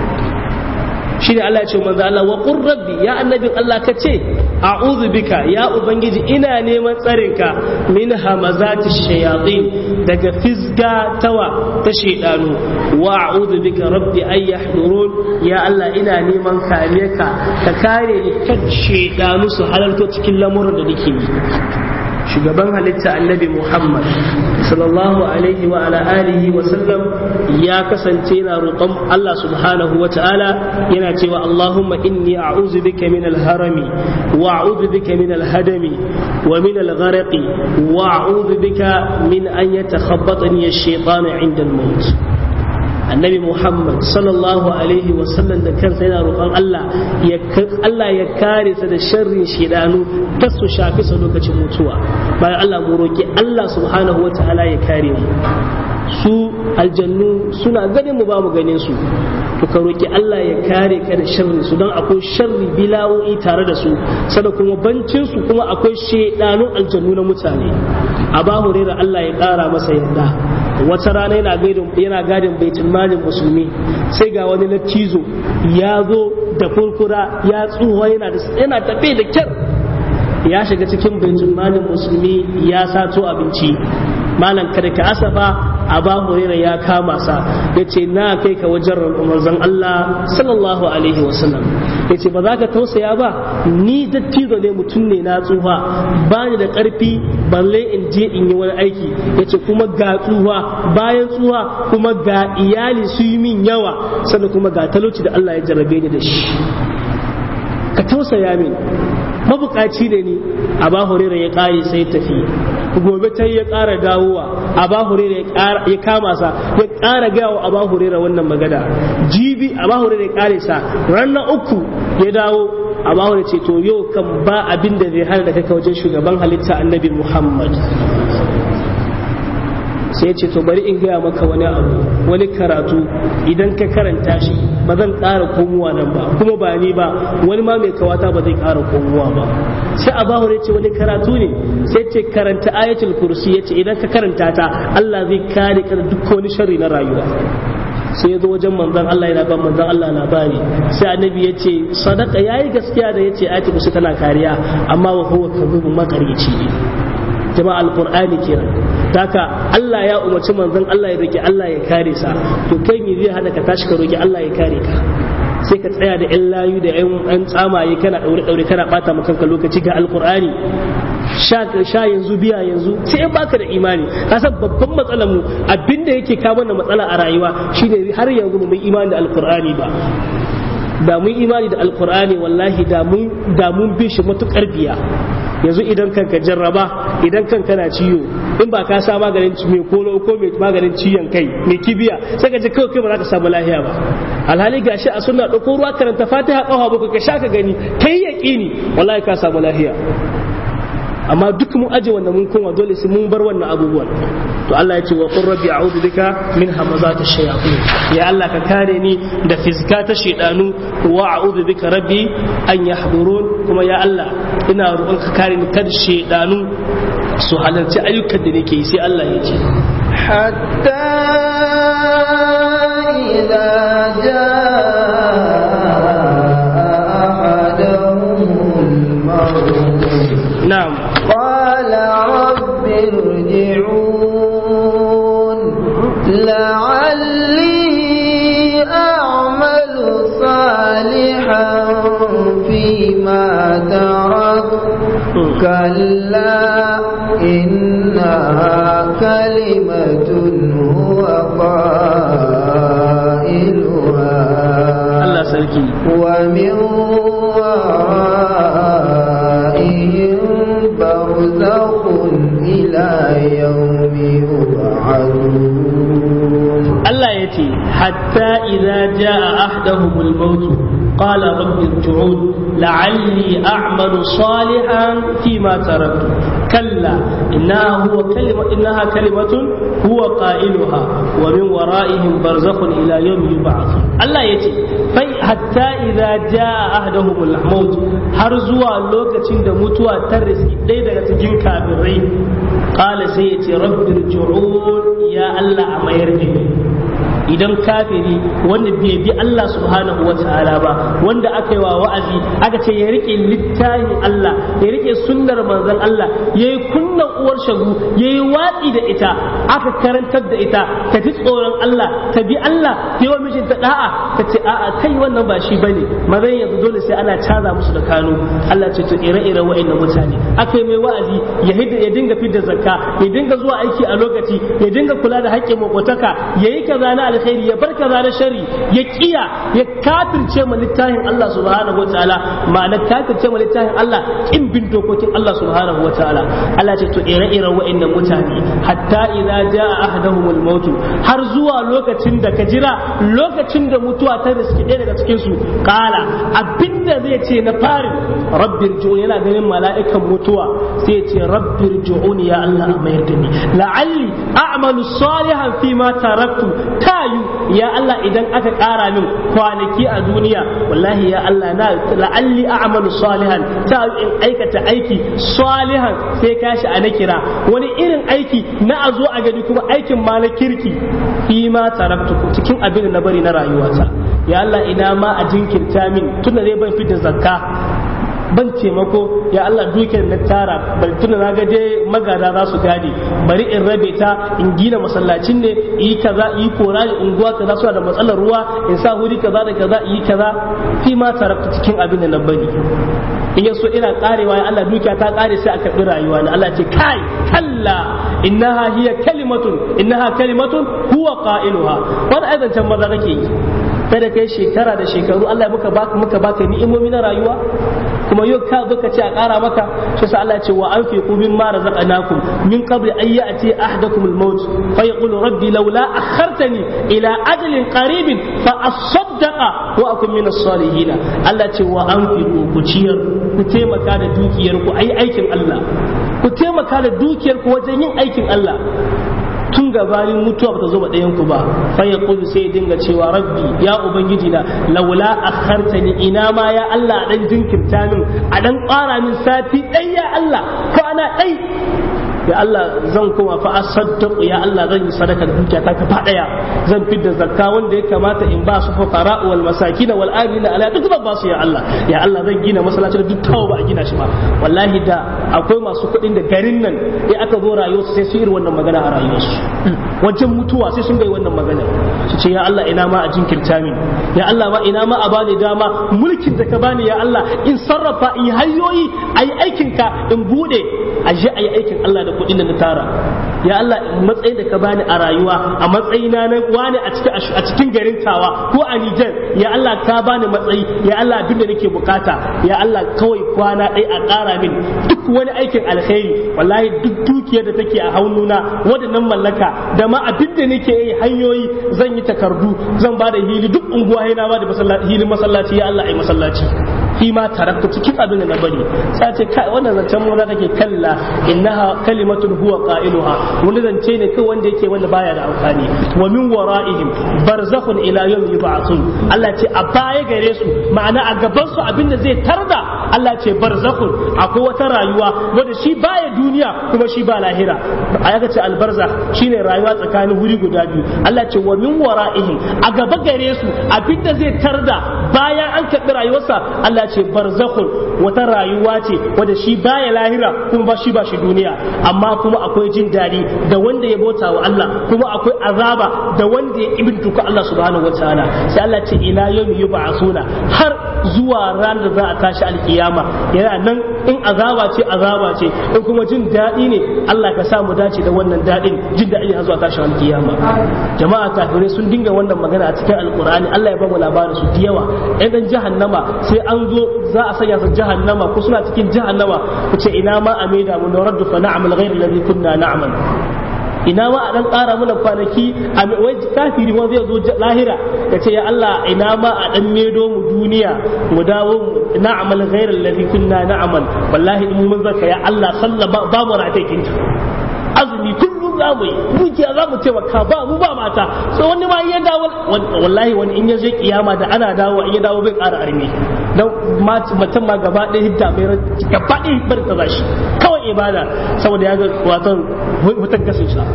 shine Allah ya ce manzo Allah wa qur rabbi ya annabin Allah ka ce a'udhu bika ya ubangiji ina neman tsarinka min hamazati shayatin daga fisga tawa ta shaidanu wa a'udhu bika rabbi ay yahdurun ya Allah ina neman kariyarka ka kare ni kan shaidanu su halarto cikin lamuran da nake yi shugaban halitta annabi Muhammad sallallahu alaihi wa ala alihi wa sallam ya kasance yana roƙon Allah subhanahu wa ta'ala yana cewa Allahumma inni a'udhu bika min al-harami wa a'udhu bika min al-hadami wa min al-gharqi wa a'udhu bika min an yatakhabbatani ash-shaytanu 'inda al-maut annabi muhammad sallallahu alaihi wasallam da kansa yana roƙon allah ya allah ya kare sa da sharrin shidanu ta su shafi sa lokacin mutuwa bayan allah mu roƙi allah subhanahu wa ta'ala ya kare mu su aljannu suna ganin mu ba mu ganin su to ka roƙi allah ya kare ka da sharrin su don akwai sharri bilawoyi tare da su sada kuma bancin su kuma akwai shedanun aljannu na mutane a ba hurera allah ya ƙara masa yarda wata rana yana gadin yana gadin baitul malin musulmi sai ga wani lattizo ya zo da furfura ya tsuwa yana da yana tafe da kyar ya shiga cikin baitul malin musulmi ya sato abinci malam kada ka asafa aba hurairah ya kama sa yace na kai ka wajen manzon Allah sallallahu alaihi wasallam yace ba za ka tausaya ba ni dattijo ne mutum ne na tsufa ba ni da karfi balle in je in yi wani aiki yace kuma ga tsufa bayan tsufa kuma ga iyali su yi min yawa sannan kuma ga talauci da Allah ya jarrabe ni da shi ka tausaya min mabukaci ne ni a ba hurera ya kare sai tafi gobe ta ya kara dawowa a ba hurera ya kama sa ya kara gawa a ba hurera wannan magana jibi a ba hurera ya kare sa ranar uku ya dawo a ba hurera ce to yau kan ba abin da zai hana da kaka wajen shugaban halitta annabi muhammad sai ya ce to bari in gaya maka wani abu wani karatu idan ka karanta shi ba zan ƙara komowa nan ba kuma ba ni ba wani ma mai kawata ba zai ƙara komowa ba sai abahu ya ce wani karatu ne sai ce karanta ayatul kursi ya ce idan ka karanta ta Allah zai kare ka da duk wani sharri na rayuwa sai ya zo wajen manzon Allah yana ban manzon Allah labari sai annabi ya ce sadaka yayi gaskiya da ya ce ayatul kursi tana kariya amma wa huwa kadhubun makaryaci ne jama'a alqur'ani kenan haka Allah ya umarci manzon Allah ya roki Allah ya kare sa to kai me zai hana ka tashi ka roki Allah ya kare ka sai ka tsaya da yan layu da yan tsamaye kana daure daure kana bata maka kanka lokaci ga alqur'ani sha sha yanzu biya yanzu sai in baka da imani kasan babban matsalar mu abinda yake kawo mana matsala a rayuwa shine har yanzu mu imani da alqur'ani ba da mun imani da alqur'ani wallahi da mun da mun bi shi matukar biya yanzu idan kanka jarraba idan kanka na ciwo in ba ka sa maganin mai kolo ko mai maganin ciyon kai mai kibiya sai ka ji kawai kai ba za ka samu lahiya ba alhali gashi a sunna ɗauko ruwa karanta fatiha ƙafa bakwai ka sha ka gani kai yaƙini wallahi ka samu lahiya amma duk mun aje wannan mun koma dole sai mun bar wannan abubuwan to Allah ya ce wa qur rabbi a'udhu bika min hamazati shayatin ya Allah ka kare ni da fizka ta shedanu wa a'udhu bika rabbi an yahdurun kuma ya Allah ina roƙon ka kare ni kada shedanu su halarci ayyukan da nake yi sai Allah ya ce hatta idza jaa ahaduhum na'am قال رب ارجعون لعلي أعمل صالحا فيما تركت كلا إنها كلمة هو قائلها Allah sarki ومن ورائهم برزخ إلى يوم يبعثون Allah ya ce hatta idza jaa ahdahumul maut qala rabbi irji'un la'alli a'malu salihan fima taraktu kalla innaha huwa kalima innaha kalimatun huwa qailuha wa min wara'ihim barzakhun ila yawmi yub'athun Allah ya ce fai hatta idza jaa ahdahumul maut har zuwa lokacin da mutuwa ta riski ɗaya daga cikin kafirai qala sai ya ce rabbi irji'un ya Allah a mayar da ni idan kafiri wanda bai bi Allah subhanahu wa ta'ala ba wanda aka yi wa wa'azi aka ce ya rike littafin Allah ya rike sunnar manzon Allah ya yi kunnan uwar shagu ya yi watsi da ita aka karantar da ita ta ji tsoron Allah ta bi Allah ta yi wa mijinta da'a ta ce a'a kai wannan ba shi bane mazan yanzu dole sai ana caza musu da kano Allah ce to ire-ire wa'annan mutane aka yi mai wa'azi ya hidda ya dinga fidda zakka ya dinga zuwa aiki a lokaci ya dinga kula da haƙƙin makotaka ya yi kaza na alkhairi ya bar kaza na shari ya kiya ya kafirce ma littafin Allah subhanahu wa ta'ala ma'ana kafirce ma littafin Allah kin bin dokokin Allah subhanahu wa ta'ala Allah ce to ire-iren wa'annan mutane hatta idza jaa ahaduhumul maut har zuwa lokacin da ka jira lokacin da mutuwa ta riski ɗaya daga cikin su kala abinda zai ce na farin rabbir ji'un yana ganin mala'ikan mutuwa sai ya ce rabbir ji'un ya Allah a mayar da ni la'alli a'malu salihan fi ma taraktu tayu ya Allah idan aka ƙara min kwanaki a duniya wallahi ya Allah na la'alli a'malu salihan tayu in aikata aiki salihan sai kashi a na kira wani irin aiki na a zo a gani kuma aikin ma na kirki fi ma taraktu cikin abin da na bari na rayuwata ya Allah ina ma a jinkirta min tunda zai ban fitar zakka ban taimako ya Allah dukiyar na tara bari tuna na ga dai magada za su gane bari in rabe ta in gina masallacin ne yi kaza yi kora ne unguwa kaza suna da matsalar ruwa in sa huri kaza da kaza yi kaza fi ma tarakta cikin abin da na bari in yaso ina karewa ya Allah dukiya ta kare sai a karbi rayuwa na Allah ce kai kalla innaha hiya kalimatun innaha kalimatun huwa qailuha wani aizancan maza kake yi kada kai shekara da shekaru Allah muka baka muka baka ni'imomi na rayuwa kuma yau ka zo ka ce a ƙara maka shi sa Allah ce wa anfiqu mimma razaqnakum min qabli an ya'ti ahadakum al-maut fa yaqulu rabbi laula akhartani ila ajalin qaribin fa asaddaqa wa akun min as-salihin Allah ce wa anfiqu ku ciyar ku taimaka da dukiyar ku ayi aikin Allah ku taimaka da dukiyar ku wajen yin aikin Allah tun gabanin mutuwa bata zo ba ɗayan ku ba fa ya kudu sai dinga cewa rabbi ya ubangiji na laula akhartani ina ma ya Allah dan jinkirta min a dan ƙara min sati ɗai ya Allah kwana ɗai ya Allah zan koma fa asaddaqu ya Allah zan yi sadaka da dukiya ta gaba daya zan fidda zakka wanda ya kamata in ba su fuqara wal masakin wal amina ala duk zan ba su ya Allah ya Allah zan gina masallaci da duk tawo ba a gina shi ba wallahi da akwai masu kuɗin da garin nan in aka zo rayuwarsu sai su irin wannan magana a rayuwarsu wajen mutuwa sai sun ga wannan magana su ce ya Allah ina ma a jinkirta min ya Allah ma ina ma a bani dama mulkin da ka bani ya Allah in sarrafa in hanyoyi ayi aikin ka in bude a je ayi aikin Allah da kuɗin da na tara ya Allah matsayin da ka bani a rayuwa a matsayina na wani a cikin a cikin garin tawa ko a Niger ya Allah ka bani matsayi ya Allah abin da nake bukata ya Allah kawai kwana ɗaya a ƙara min duk wani aikin alkhairi wallahi duk dukiyar da take a haununa waɗannan mallaka da ma abin da nake yi hanyoyi zan yi takardu zan ba da hili duk unguwa na ba da hilin masallaci ya Allah ai masallaci fi ma tarakta cikin abin da na bari sai ce kai wannan zancen mu da take kalla innaha kalimatun huwa qailuha wani zance ne kai wanda yake wanda baya da amfani wa min wara'ihim barzakhun ila yawm yub'athun Allah ce a baya gare su ma'ana a gaban su abin da zai tarda Allah ce barzakhun akwai wata rayuwa wanda shi baya duniya kuma shi ba lahira aya ce albarzakh shine rayuwa tsakanin wuri guda biyu Allah ce wa min wara'ihim a gaba gare su abin da zai tarda bayan an karɓi rayuwarsa Allah ce barzakhun wata rayuwa ce wanda shi baya lahira kuma ba shi ba shi duniya amma kuma akwai jin daɗi da wanda ya bauta wa Allah kuma akwai azaba da wanda ya ibintuka Allah subhanahu wataala sai Allah ce ila yawmi yub'asuna har zuwa ranar da za a tashi alkiyama yana nan in azaba ce azaba ce in kuma jin daɗi ne Allah ka sa mu dace da wannan daɗin jin daɗi har zuwa tashi alkiyama jama'a kafirai sun dinga wannan magana a cikin alkur'ani Allah ya ba mu labarin su da yawa ɗan dan jahannama sai an zo za a sanya su jahannama ko suna cikin jahannama ku ce ina ma a maida mu na raddu fa na'mal ghayr alladhi kunna na'mal ina ma a dan ƙara mana kwanaki a wai kafiri ma zai zo lahira ya ce ya Allah ina ma a dan medo mu duniya mu dawo mu na'mal ghayr alladhi kunna na'mal wallahi in mun zaka ya Allah sallama ba mu ratakin azumi kullum za mu yi dukiya za mu taimaka ba mu ba mata so wani ma ya dawo wallahi wani in ya je kiyama da ana dawo in ya dawo bai ƙara armi dan mutum ma gaba ɗaya hidda bai gaba ɗaya bar ta zashi kawai ibada saboda ya ga watan mutan kasin sa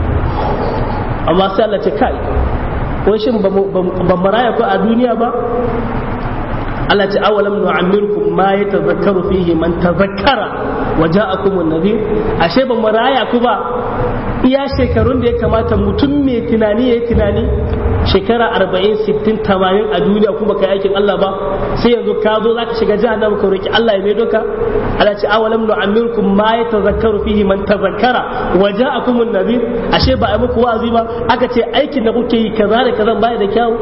amma sai Allah ce kai wai shin ba mu raya ko a duniya ba Allah ce awalam nu'ammirkum ma yatazakkaru fihi man tazakkara wa ja'akum an-nadhir ashe ba maraya ku ba iya shekarun da ya kamata mutum mai tunani yayi tunani shekara 40 60 80 a duniya kuma kai aikin Allah ba sai yanzu ka zo zaka shiga jahannama ka roki Allah ya mai doka Allah ce awalam nu'ammirkum ma yatazakkaru fihi man tazakkara wa ja'akum an-nadhir ashe ba ai muku wa'azi ba aka ce aikin da kuke yi kaza da kaza baya da kyau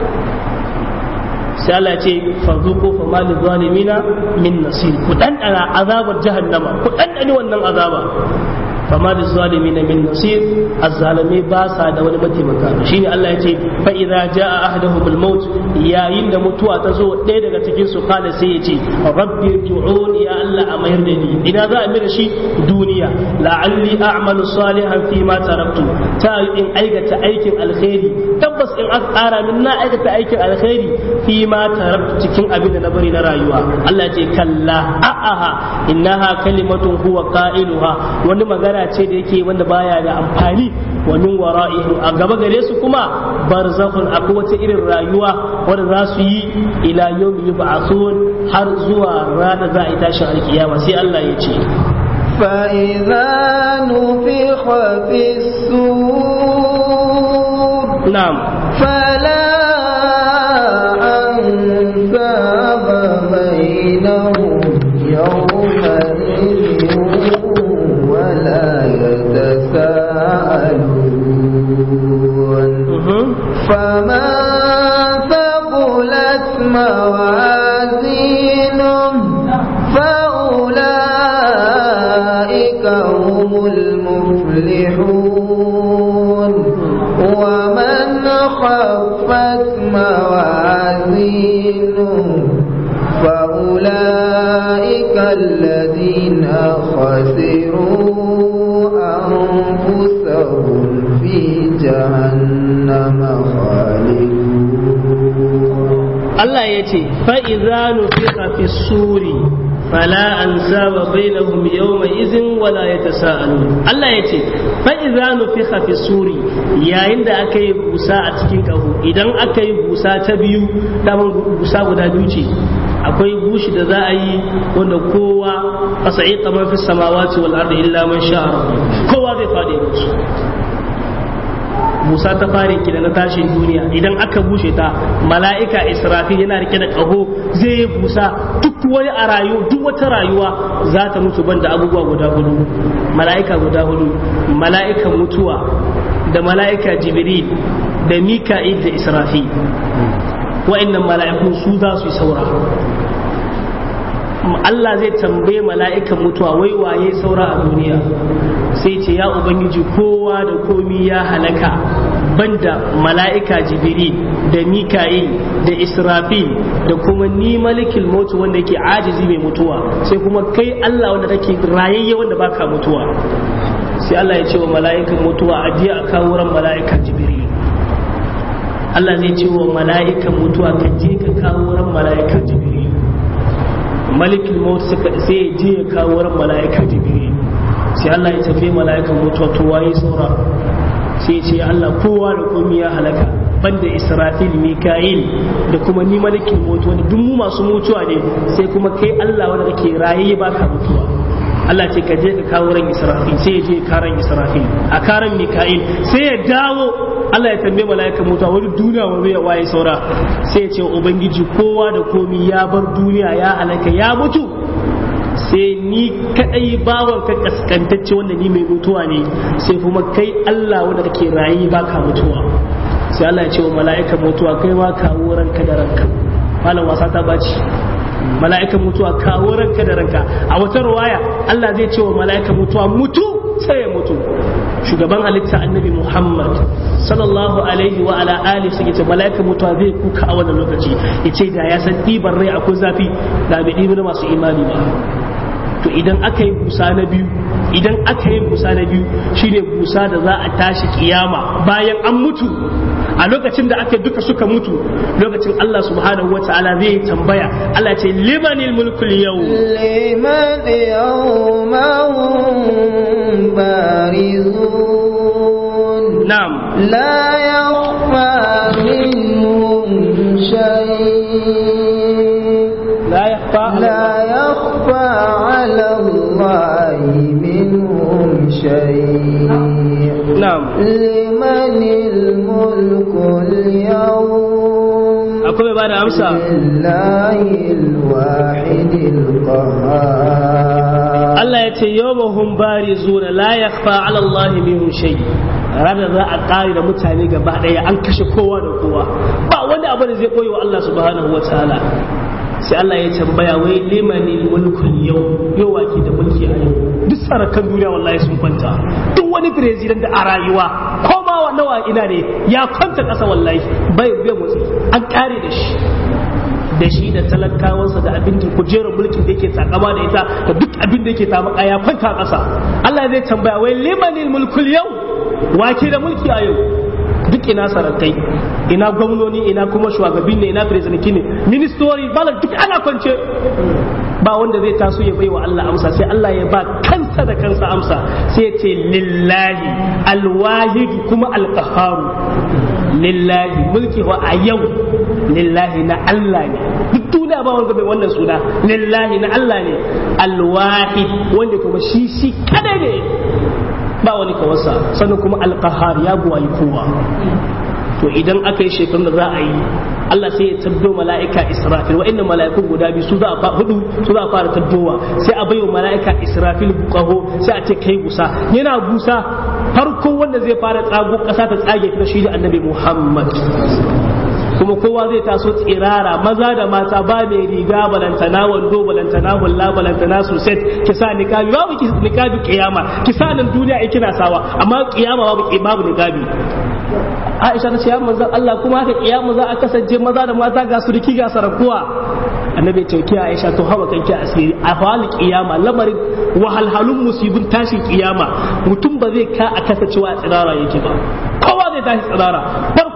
sai Allah ce farzuko fa mal zalimina min nasir ku dandana azabar jahannama ku dandani wannan azaba fa mal zalimina min nasir azzalimi ba sa da wani mataimaka shine Allah ya ce fa idza jaa ahaduhum al maut yayin da mutuwa ta zo ɗaya daga cikin su kala sai ya ce rabbi irji'un ya Allah a mayar da ni ina za a mira shi duniya la'alli a'malu salihan fi ma taraktu ta in aikata aikin alkhairi tabbas in aka ƙara min na aikata aikin alkhairi fi ma taraktu cikin abin da na bari na rayuwa Allah ce kalla a'aha innaha kalimatun huwa qailuha wani magana ce da yake wanda baya da amfani wa min wara'ihim a gaba gare su kuma barzakhun akwai wata irin rayuwa wanda za su yi ila yawmi yub'athun har zuwa ranar za a yi tashin alkiyama sai Allah ya ce فإذا نفخ في السور na'am فلا أنساب بينهم يومئذ ولا يتساءلون Mhm. فمن ثقلت موازينه فأولئك هم المفلحون ومن خفت موازينه فأولئك الذين خسروا أنفسهم في جهنم خالدون Allah ya ce fa'iza nufiqa fi suri fala ansaba bainahum yawma izin wala yatasaalun Allah yace fa idza nufikha fi suri yayin da aka yi busa a cikin kaho idan aka yi busa ta biyu daman busa guda biyu ce akwai bushi da za a yi wanda kowa fasa'i kamar fi samawati wal ardi illa man sha kowa zai fadi musu Musa ta fare ki da na tashin duniya idan aka bushe ta mala'ika Israfil yana rike da ƙaho zai yi busa duk wani a rayu duk wata rayuwa za ta mutu banda abubuwa guda hudu mala'ika guda hudu mala'ikan mutuwa da mala'ika Jibril da Mika'il da Israfil wa'annan mala'ikun su za su yi saura Allah zai tambaye mala'ikan mutuwa wai waye saura a duniya sai ce ya ubangiji kowa da komi ya halaka banda mala'ika jibril da mika'il da israfil da kuma ni malikil mutu wanda yake ajizi mai mutuwa sai kuma kai Allah wanda kake rayayye wanda baka mutuwa sai Allah ya ce wa mala'ikan mutuwa a je a kawo ran mala'ika jibril Allah zai ce wa mala'ikan mutuwa ka je ka kawo ran mala'ika jibril malikin maut suka sai ya je ya kawo ran mala'ika jibril sai Allah ya tafi mala'ikan mutuwa to waye saura sai ce Allah kowa da komai ya halaka banda Israfil Mika'il da kuma ni malikin mutuwa da duk mu masu mutuwa ne sai kuma kai Allah wanda kake raye baka mutuwa Allah ce ka je ka kawo ran Israfil sai ya je karan Israfil a karan Mika'il sai ya dawo Allah ya tambaye mala'ikan mutuwa wani duniya wani ya waye saura sai ya ce ubangiji kowa da komi ya bar duniya ya halaka ya mutu sai ni kadai bawan ka kaskantacce wanda ni mai mutuwa ne sai kuma kai Allah wanda kake rayi baka mutuwa sai Allah ya ce wa mala'ikan mutuwa kai ma kawo ranka da ranka malam wasa ta baci mala'ikan mutuwa kawo ranka da ranka a wata ruwaya Allah zai ce wa mala'ikan mutuwa mutu sai ya mutu shugaban halitta annabi Muhammad sallallahu alaihi wa ala alihi suke ce mala'ika mutuwa zai kuka a wannan lokaci ya ce da ya san ɗiban rai akwai zafi da bai ɗibi na masu imani ba to idan aka yi busa na biyu idan aka yi busa na biyu shine busa da za a tashi kiyama bayan an mutu a lokacin da aka duka suka mutu lokacin Allah subhanahu wa ta'ala zai tambaya Allah ce limanil mulkul yau liman yawma barizun na'am la yakhfa minhum shay la yakhfa لا يخفى على الله منهم شيء na'am لمن الملك اليوم akwai mai bada amsa لله الواحد القهار Allah ya ce yawmahum barizuna la yakhfa ala Allah minhum shay ranar za a kare da mutane gaba daya an kashe kowa da kowa ba wani abu da zai koyi wa Allah subhanahu wataala sai Allah ya tambaya wai limanil mulkul yau yau wake da mulki a yau duk sarakan duniya wallahi sun kwanta duk wani president da a rayuwa ko ma wa nawa ina ne ya kwanta kasa wallahi bai bai motsi an kare da shi da shi da talakawansa da abin da kujerar mulkin da yake takama da ita da duk abin da yake tamaka ya kwanta ƙasa Allah zai tambaya wai limanil mulkul yau wake da mulki a yau duk ina sarakai ina gwamnoni ina kuma shugabanni ne ina presidenti ne ministori bala duk ana kwance ba wanda zai taso ya bai wa Allah amsa sai Allah ya ba kansa da kansa amsa sai ya ce lillahi alwahid kuma alqaharu lillahi mulki wa a yau lillahi na Allah ne duk duniya ba wanda bai wannan suna lillahi na Allah ne alwahid wanda kuma shi shi kadai ne ba wani kawarsa sannan kuma alqahar ya buwayi kowa to idan aka yi shekarun da za a yi Allah sai ya tabdo mala'ika Israfil wa'inda mala'ikun guda biyu su za a hudu su za a fara tabdowa sai a bai wa mala'ika Israfil bukaho sai a ce kai busa yana busa farko wanda zai fara tsago kasa ta tsage ta shi da annabi Muhammad kuma kowa zai taso tsirara maza da mata ba mai riga balantana wando balantana hulla balantana suset ki sa niqabi babu niqabi kiyama ki sa nan duniya ai kina sawa amma kiyama babu babu niqabi Aisha ta ce ya manzon Allah kuma haka kiyama za a kasance maza da mata ga suriki ga sarakuwa annabi ce ki Aisha to hawa kanki asiri a fa'al kiyama lamarin wahalhalun musibin tashin kiyama mutum ba zai ka a kasancewa a tsirara yake ba kowa zai tashi tsirara farko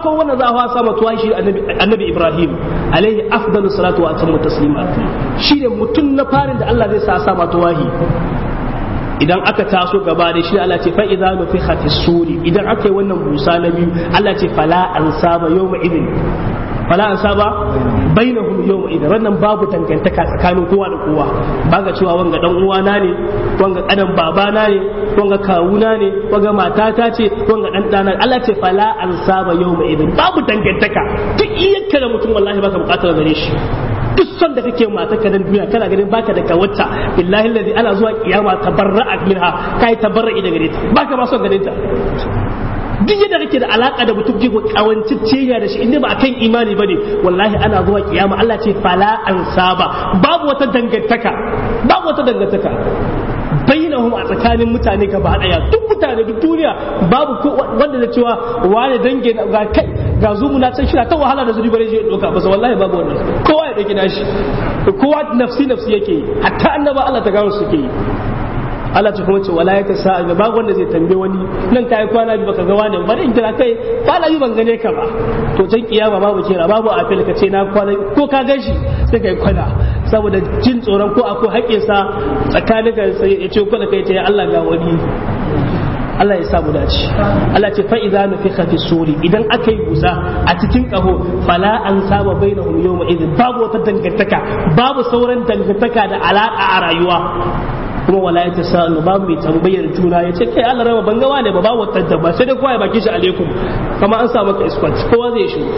farkon wanda za a fasa matuwa shi annabi Ibrahim alaihi afdalu salatu wa atammu taslima shi ne mutum na farin da Allah zai sa sa matuwahi idan aka taso gaba da shi Allah ce fa idza nufikha fi suri idan aka yi wannan busa na biyu Allah ce fala ansaba yawma idin fala ansaba bainahum yawma idin wannan babu dangantaka tsakanin kowa da kowa baka cewa wanga dan uwana ne wanga kadan babana ne wanga kawuna ne wanga matata ce wanga dan dana Allah ce fala ansaba yawma idin babu dangantaka duk iyakka da mutum wallahi baka bukatar gare shi duk son da kake mata ka dan duniya kana ganin baka da kawata billahi allazi ana zuwa kiyama tabarra'a minha kai tabarra'i daga ta baka ba son ganin ta duk yadda kake da alaka da mutum kiko kawancicciya da shi inda ba akan imani bane wallahi ana zuwa kiyama Allah ce fala an saba babu wata dangantaka babu wata dangantaka bainahum a tsakanin mutane gaba daya duk mutane duk duniya babu ko wanda da cewa wani dange ga kai ga zumu na san shira ta wahala da zuri bare je doka ba wallahi babu wannan kowa ya dauki nashi kowa nafsi nafsi yake hatta annaba Allah ta gawo suke yi Allah ta kuma ce wala ya sa ga babu wanda zai tambaye wani nan kai kwana bi baka ga wani ba in kira kai kwana bi ban gane ka ba to can kiyama babu kira babu afil ka ce na kwana ko ka gashi sai kai kwana saboda jin tsoron ko akwai haƙƙin sa tsakanin ka ya ce kwana kai ce Allah ga wani Allah ya samu dace Allah ce fa idza nufikha fi suri idan aka yi busa a cikin kaho fala an saba bainahum yawma idin babu wata dangantaka babu sauran dangantaka da alaka a rayuwa kuma wala ya sa'alu ba mai tambayar juna ya ce kai Allah rama ban ga wane ba ba wata ba sai dai kowa ya baki shi alaikum kama an sa maka iskwat kowa zai shi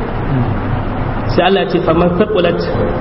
sai Allah ya ce faman taqulat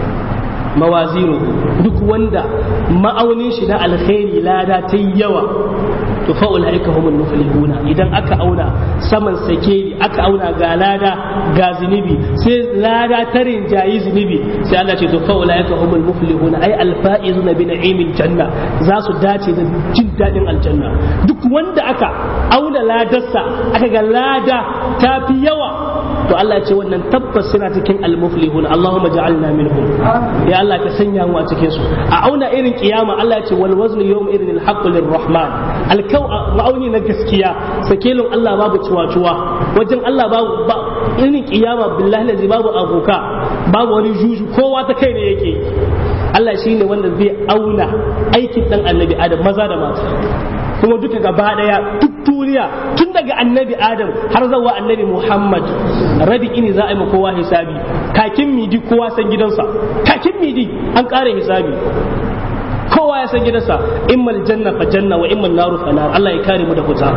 mawazinu duk wanda ma'aunin shi na alkhairi lada ta yawa to fa ulaika humul muflihuna idan aka auna saman sakeli aka auna ga lada ga zunubi sai lada ta rinjayi zunubi sai Allah ce to fa ulaika humul muflihuna ai alfaizuna bi na'imil janna za su dace da jin dadin aljanna duk wanda aka auna ladarsa aka ga lada ta fi yawa to Allah ce wannan tabbas suna cikin almuflihun Allahumma ja'alna minhum ya Allah ka sanya mu a cikin su a auna irin kiyama Allah ya ce wal waznu yawm irin alhaq lirrahman alkau ma'auni na gaskiya sakelin Allah babu ciwa-ciwa wajen Allah babu irin kiyama billahi lazi babu abuka babu wani juju kowa ta kai ne yake Allah shine wanda zai auna aikin dan annabi Adam maza da mata kuma duka gaba daya duk duniya tun daga annabi adam har zawa annabi muhammad rabi ini za a yi ma kowa hisabi kakin midi kowa san gidansa kakin midi an kare hisabi kowa ya san gidansa immal janna fa janna wa immal naru fa nar Allah ya kare mu da fita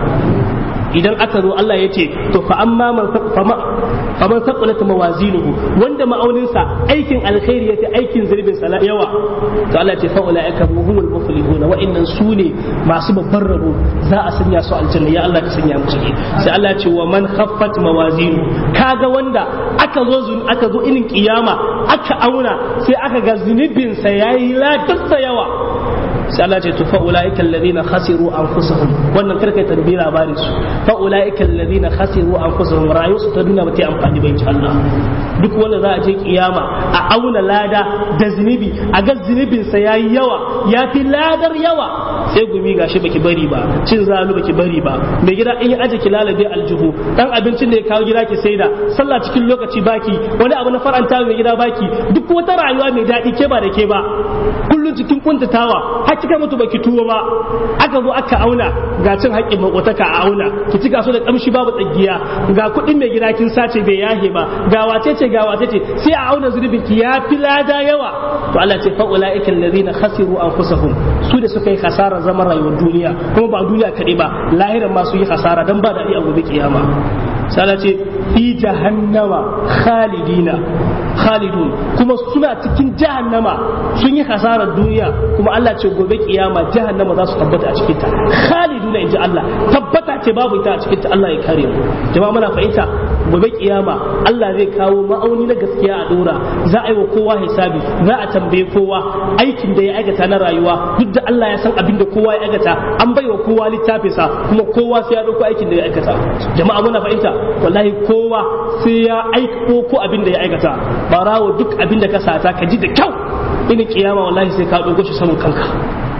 idan aka zo Allah ya ce to fa amma man faman saqulat mawazinuhu wanda ma'auninsa aikin alkhairi yace aikin zurbin sa yawa to Allah ya ce fa ulaika humul muflihuna wa innan sune masu babban rabo za a sanya su aljanna ya Allah ka sanya mu ciki sai Allah ya ce wa man khaffat mawazinu kaga wanda aka zo aka zo inin kiyama aka auna sai aka ga zunubin sa yayi ladarsa yawa sai Allah ce to fa ulaika alladhina khasiru anfusahum wannan karkai tarbi labarin su fa ulaika alladhina khasiru anfusahum rayu su ta duniya ba ta amfani ba insha Allah duk wanda za a je kiyama a auna lada da zunubi a ga zunubin sa yayi yawa yafi ladar yawa sai gumi gashi baki bari ba cin zalu baki bari ba mai gida in ya aje ki lalabe aljihu dan abincin da ya kawo gida ki saida sallah cikin lokaci baki wani abu na faranta mai gida baki duk wata rayuwa mai daɗi ke ba da ke ba kullun cikin kuntatawa har kika mutu baki tuwo ba aka zo aka auna ga cin haƙƙin makotaka a auna ki cika so da kamshi babu tsagiya ga kuɗin mai gida kin sace bai yahe ba ga wace ce ga wace ce sai a auna zunubin ki ya fi lada yawa to Allah ce fa ulaika allazina khasiru anfusahum su da suka yi hasara zaman rayuwar duniya kuma ba duniya kaɗai ba lahiran ma su yi hasara dan ba daɗi a gobe kiyama sai ce fi jahannama khalidina khalidun kuma suna cikin jahannama sun yi hasarar duniya kuma Allah ce gobe kiyama jahannama za su tabbata a cikinta khaliduna inji Allah tabbata ce babu ita a cikinta Allah ya kare mu jama'a muna fahimta gobe kiyama Allah zai kawo ma'auni na gaskiya a dora za a yi wa kowa hisabi za a tambaye kowa aikin da ya aikata na rayuwa duk da Allah ya san abin da kowa ya aikata an bai wa kowa littafinsa kuma kowa sai ya dauko aikin da ya aikata jama'a muna fahimta wallahi kowa sai ya aiko ko abin da ya aikata barawo duk abin da ka sata ka ji da kyau ina kiyama wallahi sai ka dogo shi saman kanka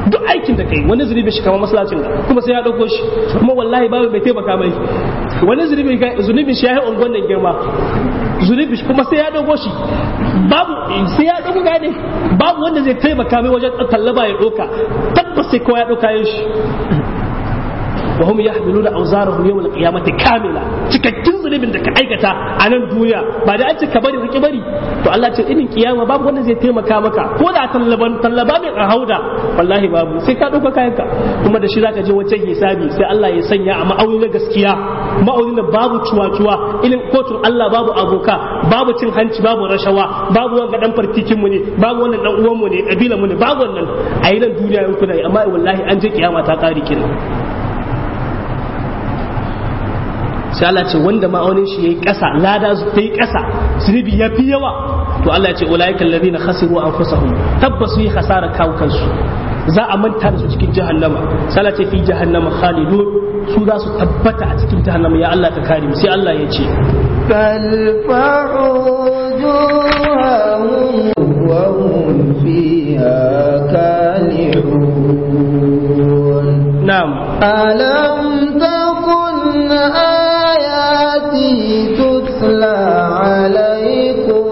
duk aikin da kai wani zunubi shi kamar masallacin da kuma sai ya dauko shi kuma wallahi babu mai taimaka mai wani zunubi zunubi shi ya yi ungon nan girma zunubi shi kuma sai ya dauko shi babu sai ya dauko gane babu wanda zai taimaka mai wajen tallaba ya doka tabbas sai kowa ya doka yin shi wa hum yahmiluna awzarahum yawm al-qiyamati kamila cikakken zunubin da ka aikata a nan duniya ba da an ce ka bari ka bari to Allah ce irin kiyama babu wanda zai taimaka maka ko da tallaban tallaba mai a hauda wallahi babu sai ka dauka kayanka kuma da shi zaka je wajen hisabi sai Allah ya sanya a ma'auni na gaskiya ma'auni da babu cuwa-cuwa ilin kotun Allah babu aboka babu cin hanci babu rashawa babu wanga dan fartikin mu ne babu wannan dan uwan mu ne kabila mu ne babu wannan a yi nan duniya yau kuna amma wallahi an je kiyama ta kare kenan sai Allah ce wanda ma'aunin shi yayi ƙasa lada ta yi ƙasa zunubi ya fi yawa to Allah ya ce ulaika alladhina khasiru anfusahum tabbas yi khasara kawo kansu za a manta da su cikin jahannama sai Allah ce fi jahannama khalidun su za su tabbata a cikin jahannama ya Allah ka kare mu sai Allah ya ce تلفح وجوههم وهم فيها كالحون na'am ألم تكن آياتي تتلى عليكم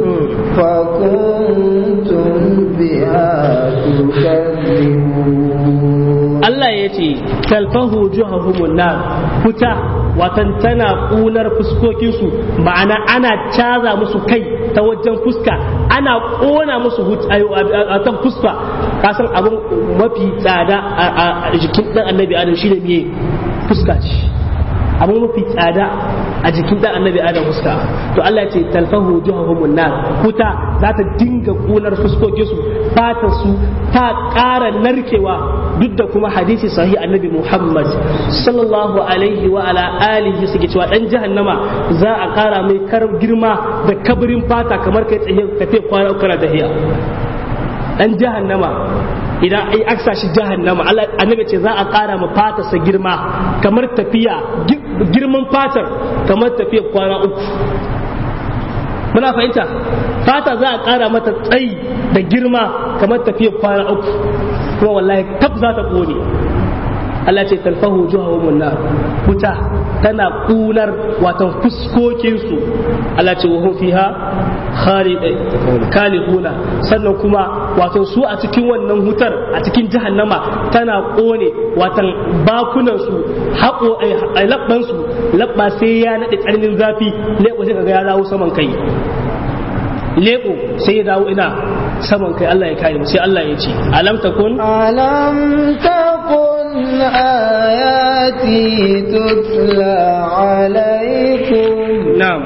فكنتم بها تكذبون Allah ya ce talfahu juhahumun nar wuta watan tana kunar fuskokinsu ma'ana ana caza musu kai ta wajen fuska ana kona musu a kan fuska kasan abin mafi tsada a jikin dan annabi adam shine miye fuska ce abin mafi tsada a jikin dan annabi adam fuska to Allah ya ce talfahu juhahumun nar wuta za ta dinga kunar fuskokinsu fatar su ta ƙara narkewa duk da kuma hadisi sahih annabi Muhammad sallallahu alaihi wa ala alihi suke cewa dan jahannama za a ƙara mai kar girma da kabarin fata kamar kai tsaye tafiya kwana uku na tahiya dan jahannama idan ai aksa shi jahannama Allah annabi ce za a ƙara ma fatarsa girma kamar tafiya girman fatar kamar tafiya kwana uku muna fahimta fata za a ƙara mata tsayi da girma kamar tafiyar kwana uku kuma wallahi tab za ta ƙone Allah ce talfahu juhahum nar wuta tana kunar watan fuskokinsu Allah ce wa fiha khaliduna sannan kuma watan su a cikin wannan hutar a cikin jahannama tana kone watan bakunan su haƙo a labban su labba sai ya nade tsananin zafi lebo sai kaga ya dawo saman kai lebo sai ya dawo ina saman kai Allah ya kare mu sai Allah ya ce alam takun alam takun ayati tutla alaikum na'am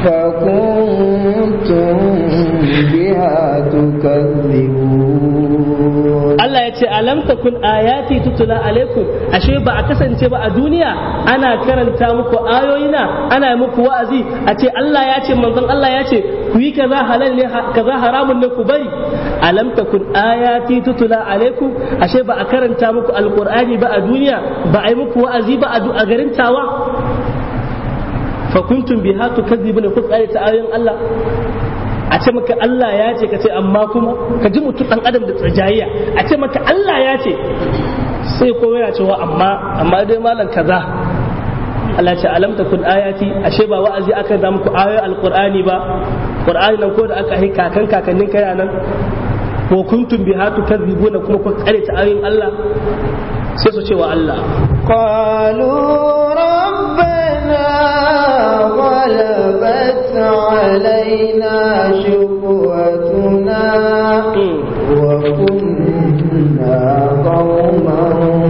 فكنتم بها تكذبون Allah ya ce alam takun ayati tutula alaikum ashe ba a kasance ba a duniya ana karanta muku ayoyina ana yi muku wa'azi a ce Allah ya ce manzon Allah ya ce ku yi kaza halal ne kaza haramun ne ku bari alam takun ayati tutula alaikum ashe ba a karanta muku alqur'ani ba a duniya ba a yi muku wa'azi ba a garin tawa fa kuntum biha tukadzibuna ku tsare ta ayoyin Allah a ce maka Allah ya ce ka ce amma kuma ka ji mutum dan adam da tsajayya a ce maka Allah ya ce sai ko yana cewa amma amma dai malam kaza Allah ce alam takun ayati ashe ba wa'azi aka da muku ayoyin alqur'ani ba qur'ani nan ko da aka yi kakan kakannin kai nan ko kuntum biha tukadzibuna kuma ku tsare ta ayoyin Allah sai su ce wa Allah قالوا ربنا غلبت علينا شقوتنا وكنا قوما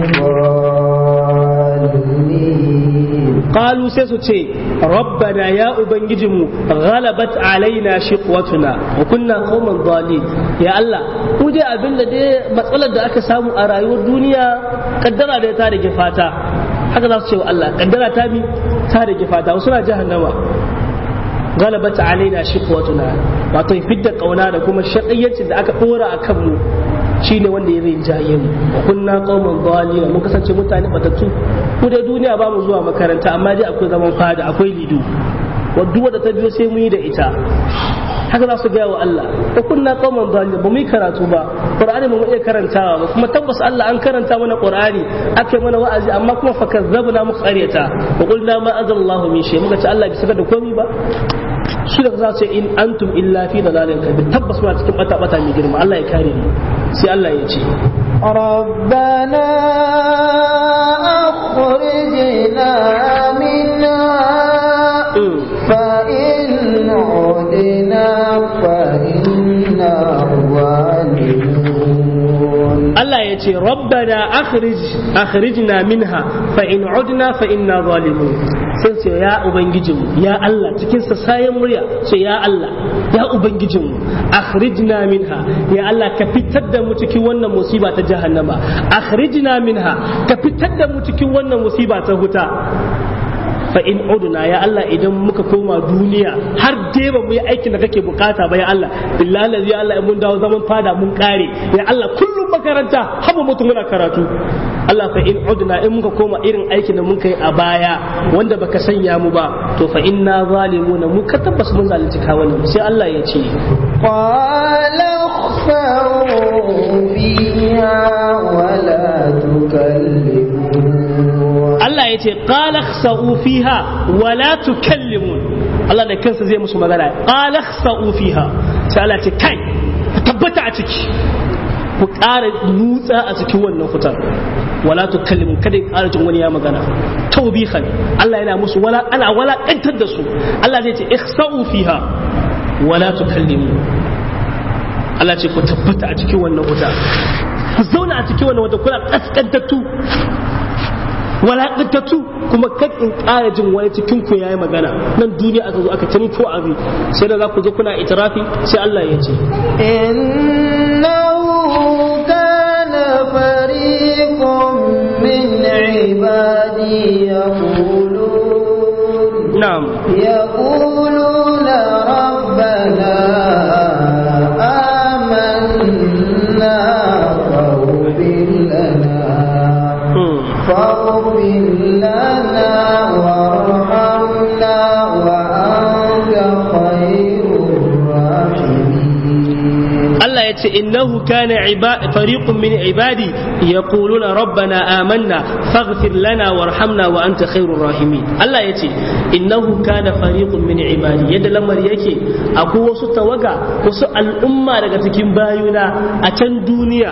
ضالين qalu sai su ce rabbana ya ubangijinmu ghalabat alaina shiqwatuna wa kunna qauman dhalin ya Allah ku dai abin da dai matsalar da aka samu a rayuwar duniya kaddara da ta rage fata haka za su ce wa Allah kaddara ta bi ta rage fata wasu na jahannama ghalabat alaina shiqwatuna wato fidda kauna da kuma shaqayyancin da aka dora a kanmu shine wanda ya rinjaye mu wa kunna qauman dhalin mun kasance mutane batattu ku da duniya ba mu zuwa makaranta amma dai akwai zaman fada akwai lido wadda wadda ta biyo sai mun yi da ita haka za su gaya wa Allah ko kunna qauman zalim ba mu yi karatu ba qur'ani ba mu iya karantawa ba kuma tabbas Allah an karanta mana qur'ani aka mana wa'azi amma kuma fakazzabna mu qaryata wa qulna ma anzalallahu min shay muka ce Allah bai saka da komai ba su da za su ce in antum illa fi dalalin kabir tabbas muna cikin bata bata mai girma Allah ya kare mu sai Allah ya ce ربنا أخرجنا منها فإن عدنا فإنا ظالمون Allah ya ce rabbana akhrij akhrijna minha fa in udna fa inna zalimun sai ce ya ubangijinmu ya Allah cikin sa sayan murya ce ya Allah ya ubangijinmu akhrijna minha ya Allah ka fitar da mu cikin wannan musiba ta jahannama akhrijna minha ka fitar da mu cikin wannan musiba ta huta fa in udna ya Allah idan muka koma duniya har dai ba mu yi aikin da kake bukata ba ya Allah billahi ya Allah in mun dawo zaman fada mun kare ya Allah kullum makaranta haba mutum muna karatu Allah fa in udna in muka koma irin aikin da mun kai a baya wanda baka sanya mu ba to fa inna zalimuna mu ka tabbas mun zalunci kawunan sai Allah ya ce قال اخسروا فيها ولا تكلمون Allah ya ce qala khsa'u fiha wa la tukallimun Allah da kansa zai musu magana qala khsa'u fiha sai Allah ya ce kai ku tabbata a ciki ku ƙara nutsa a cikin wannan fitar wala tukallimu kada ya ƙara jin wani ya magana tawbihan Allah yana musu wala ana wala kantar da su Allah zai ce ikhsa'u fiha wala tukallimu Allah ce ku tabbata a cikin wannan wuta ku zauna a cikin wannan wuta kuna kaskantattu walaƙantattu kuma kan in ƙara jin wani cikin ku yayi magana nan duniya aka zo aka tani ko abi sai da za ku zo kuna itirafi sai Allah ya ce إنه كان فريق من عبادي يقولون na'am يقولون ربنا آمنا فاغفر لنا Hmm. فاغفر لنا وارحمنا وأنت خير الراحمين Allah ya ce innahu kana iba- fariqun min ibadi yaquluna rabbana amanna faghfir lana warhamna wa anta khairur rahimin Allah ya ce innahu kana fariqun min ibadi yadda lamar yake akwai wasu tawaga wasu al'umma daga cikin bayuna a can duniya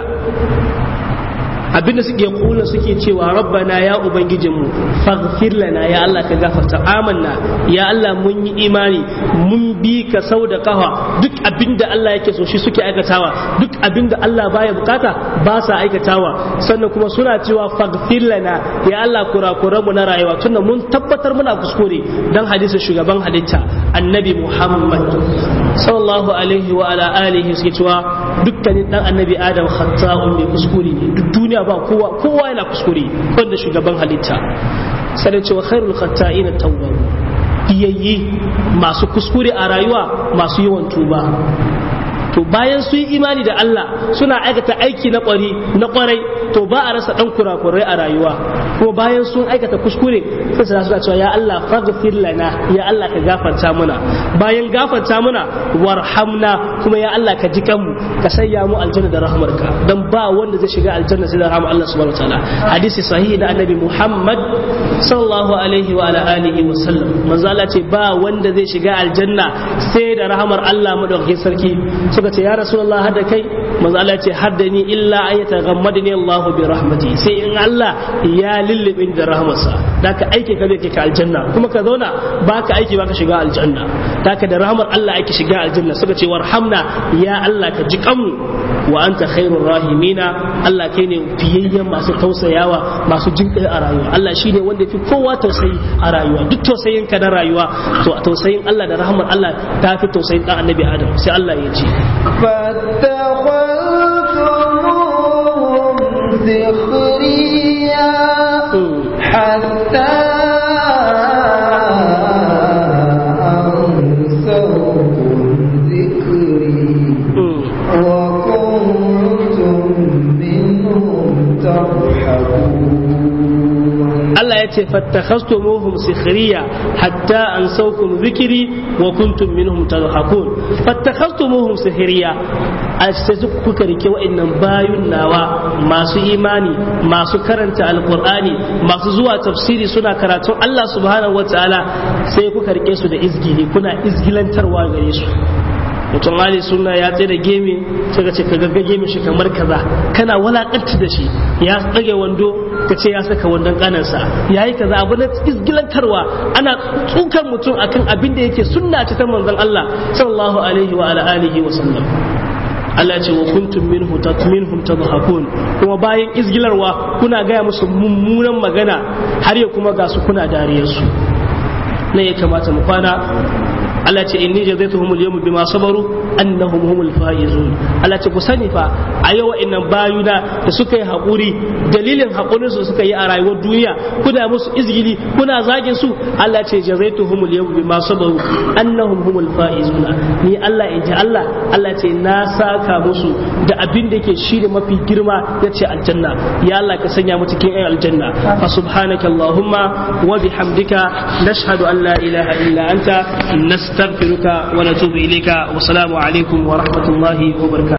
abinda suke kula suke cewa rabbana ya ubangijinmu faghfir lana ya Allah ka gafarta amanna ya Allah mun yi imani mun bi ka sau da kafa duk abinda Allah yake so shi suke aikatawa duk abinda Allah baya bukata ba sa aikatawa sannan kuma suna cewa faghfir lana ya Allah kurakuran mu na rayuwa tunda mun tabbatar muna kuskure dan hadisin shugaban halitta annabi Muhammad sallallahu alaihi wa ala alihi suke cewa dukkanin dan annabi Adam khata'un mai kuskure ne duk duniya ba kowa kowa yana kuskure wanda shugaban halitta sai cewa khairul khata'ina tawwab biyayyi masu kuskure a rayuwa masu yawan tuba to bayan su yi imani da Allah suna aikata aiki na kwari na kwarai to ba a rasa dan kurakurai a rayuwa ko bayan sun aikata kuskure sai su suna cewa ya Allah faghfir lana ya Allah ka gafarta mana bayan gafarta mana warhamna kuma ya Allah ka ji kanmu ka sanya mu aljanna da rahmarka dan ba wanda zai shiga aljanna sai da rahmar Allah subhanahu wataala hadisi sahihi da annabi Muhammad sallallahu alaihi wa ala alihi wa sallam manzo Allah ce ba wanda zai shiga aljanna sai da rahmar Allah madaukakin sarki suka ce ya rasulullah hada kai manzo Allah ce hadda ni illa an yataghammadani Allah bi rahmati sai in Allah ya lullube da rahmarsa daka aiki ka zai kai ka aljanna kuma ka zauna baka aiki baka shiga aljanna daka da rahmar Allah ake shiga aljanna suka ce warhamna ya Allah ka ji kanmu wa anta khairur rahimina Allah kai ne fiyayyen masu tausayawa masu jinkai a rayuwa Allah shine wanda fi kowa tausayi a rayuwa duk tausayin ka na rayuwa to tausayin Allah da rahmar Allah ta fi tausayin dan annabi Adam sai Allah ya ce فاتخذتموهم سخريا حتى أنسوكم ذكري وكنتم منهم تضحكون Allah ya ce fattakhastumuhum sikhriya hatta ansawkum dhikri wa kuntum minhum tadhakun fattakhastumuhum sikhriya a sai kuka rike wa'annan bayun nawa masu imani masu karanta alqur'ani masu zuwa tafsiri suna karatun Allah subhanahu wataala sai kuka rike su da izgili kuna izgilantarwa gare su mutum ali suna ya tsaye da gemi suka ce ka gagga gemi shi kamar kaza kana walakanci da shi ya tsage wando ka ce ya saka wandon kanansa ya yi kaza abu na izgilantarwa ana tsukar mutum akan abin da yake sunna ce ta manzon Allah sallallahu alaihi wa alihi wa sallam Allah ce wa kuntum minhu tatminhum tadhakun kuma bayan izgilarwa kuna gaya musu mummunan magana har ya kuma ga su kuna dariyar su ne ya kamata mu kwana Allah ce inni jazaituhum al-yawma bima sabaru annahum humul faizun Allah ce ku sani fa a yau wa'annan bayuna da suka yi hakuri dalilin hakurin su suka yi a rayuwar duniya kuna musu izgili kuna zagin su Allah ce jazaituhum al-yawma bima sabaru annahum humul faizun ni Allah in ji Allah Allah ce na saka musu da abin da yake shi da mafi girma yace aljanna ya Allah ka sanya mu cikin ayyul aljanna fa subhanaka allahumma wa bihamdika nashhadu an la ilaha illa anta نستغفرك ونتوب إليك والسلام عليكم ورحمة الله وبركاته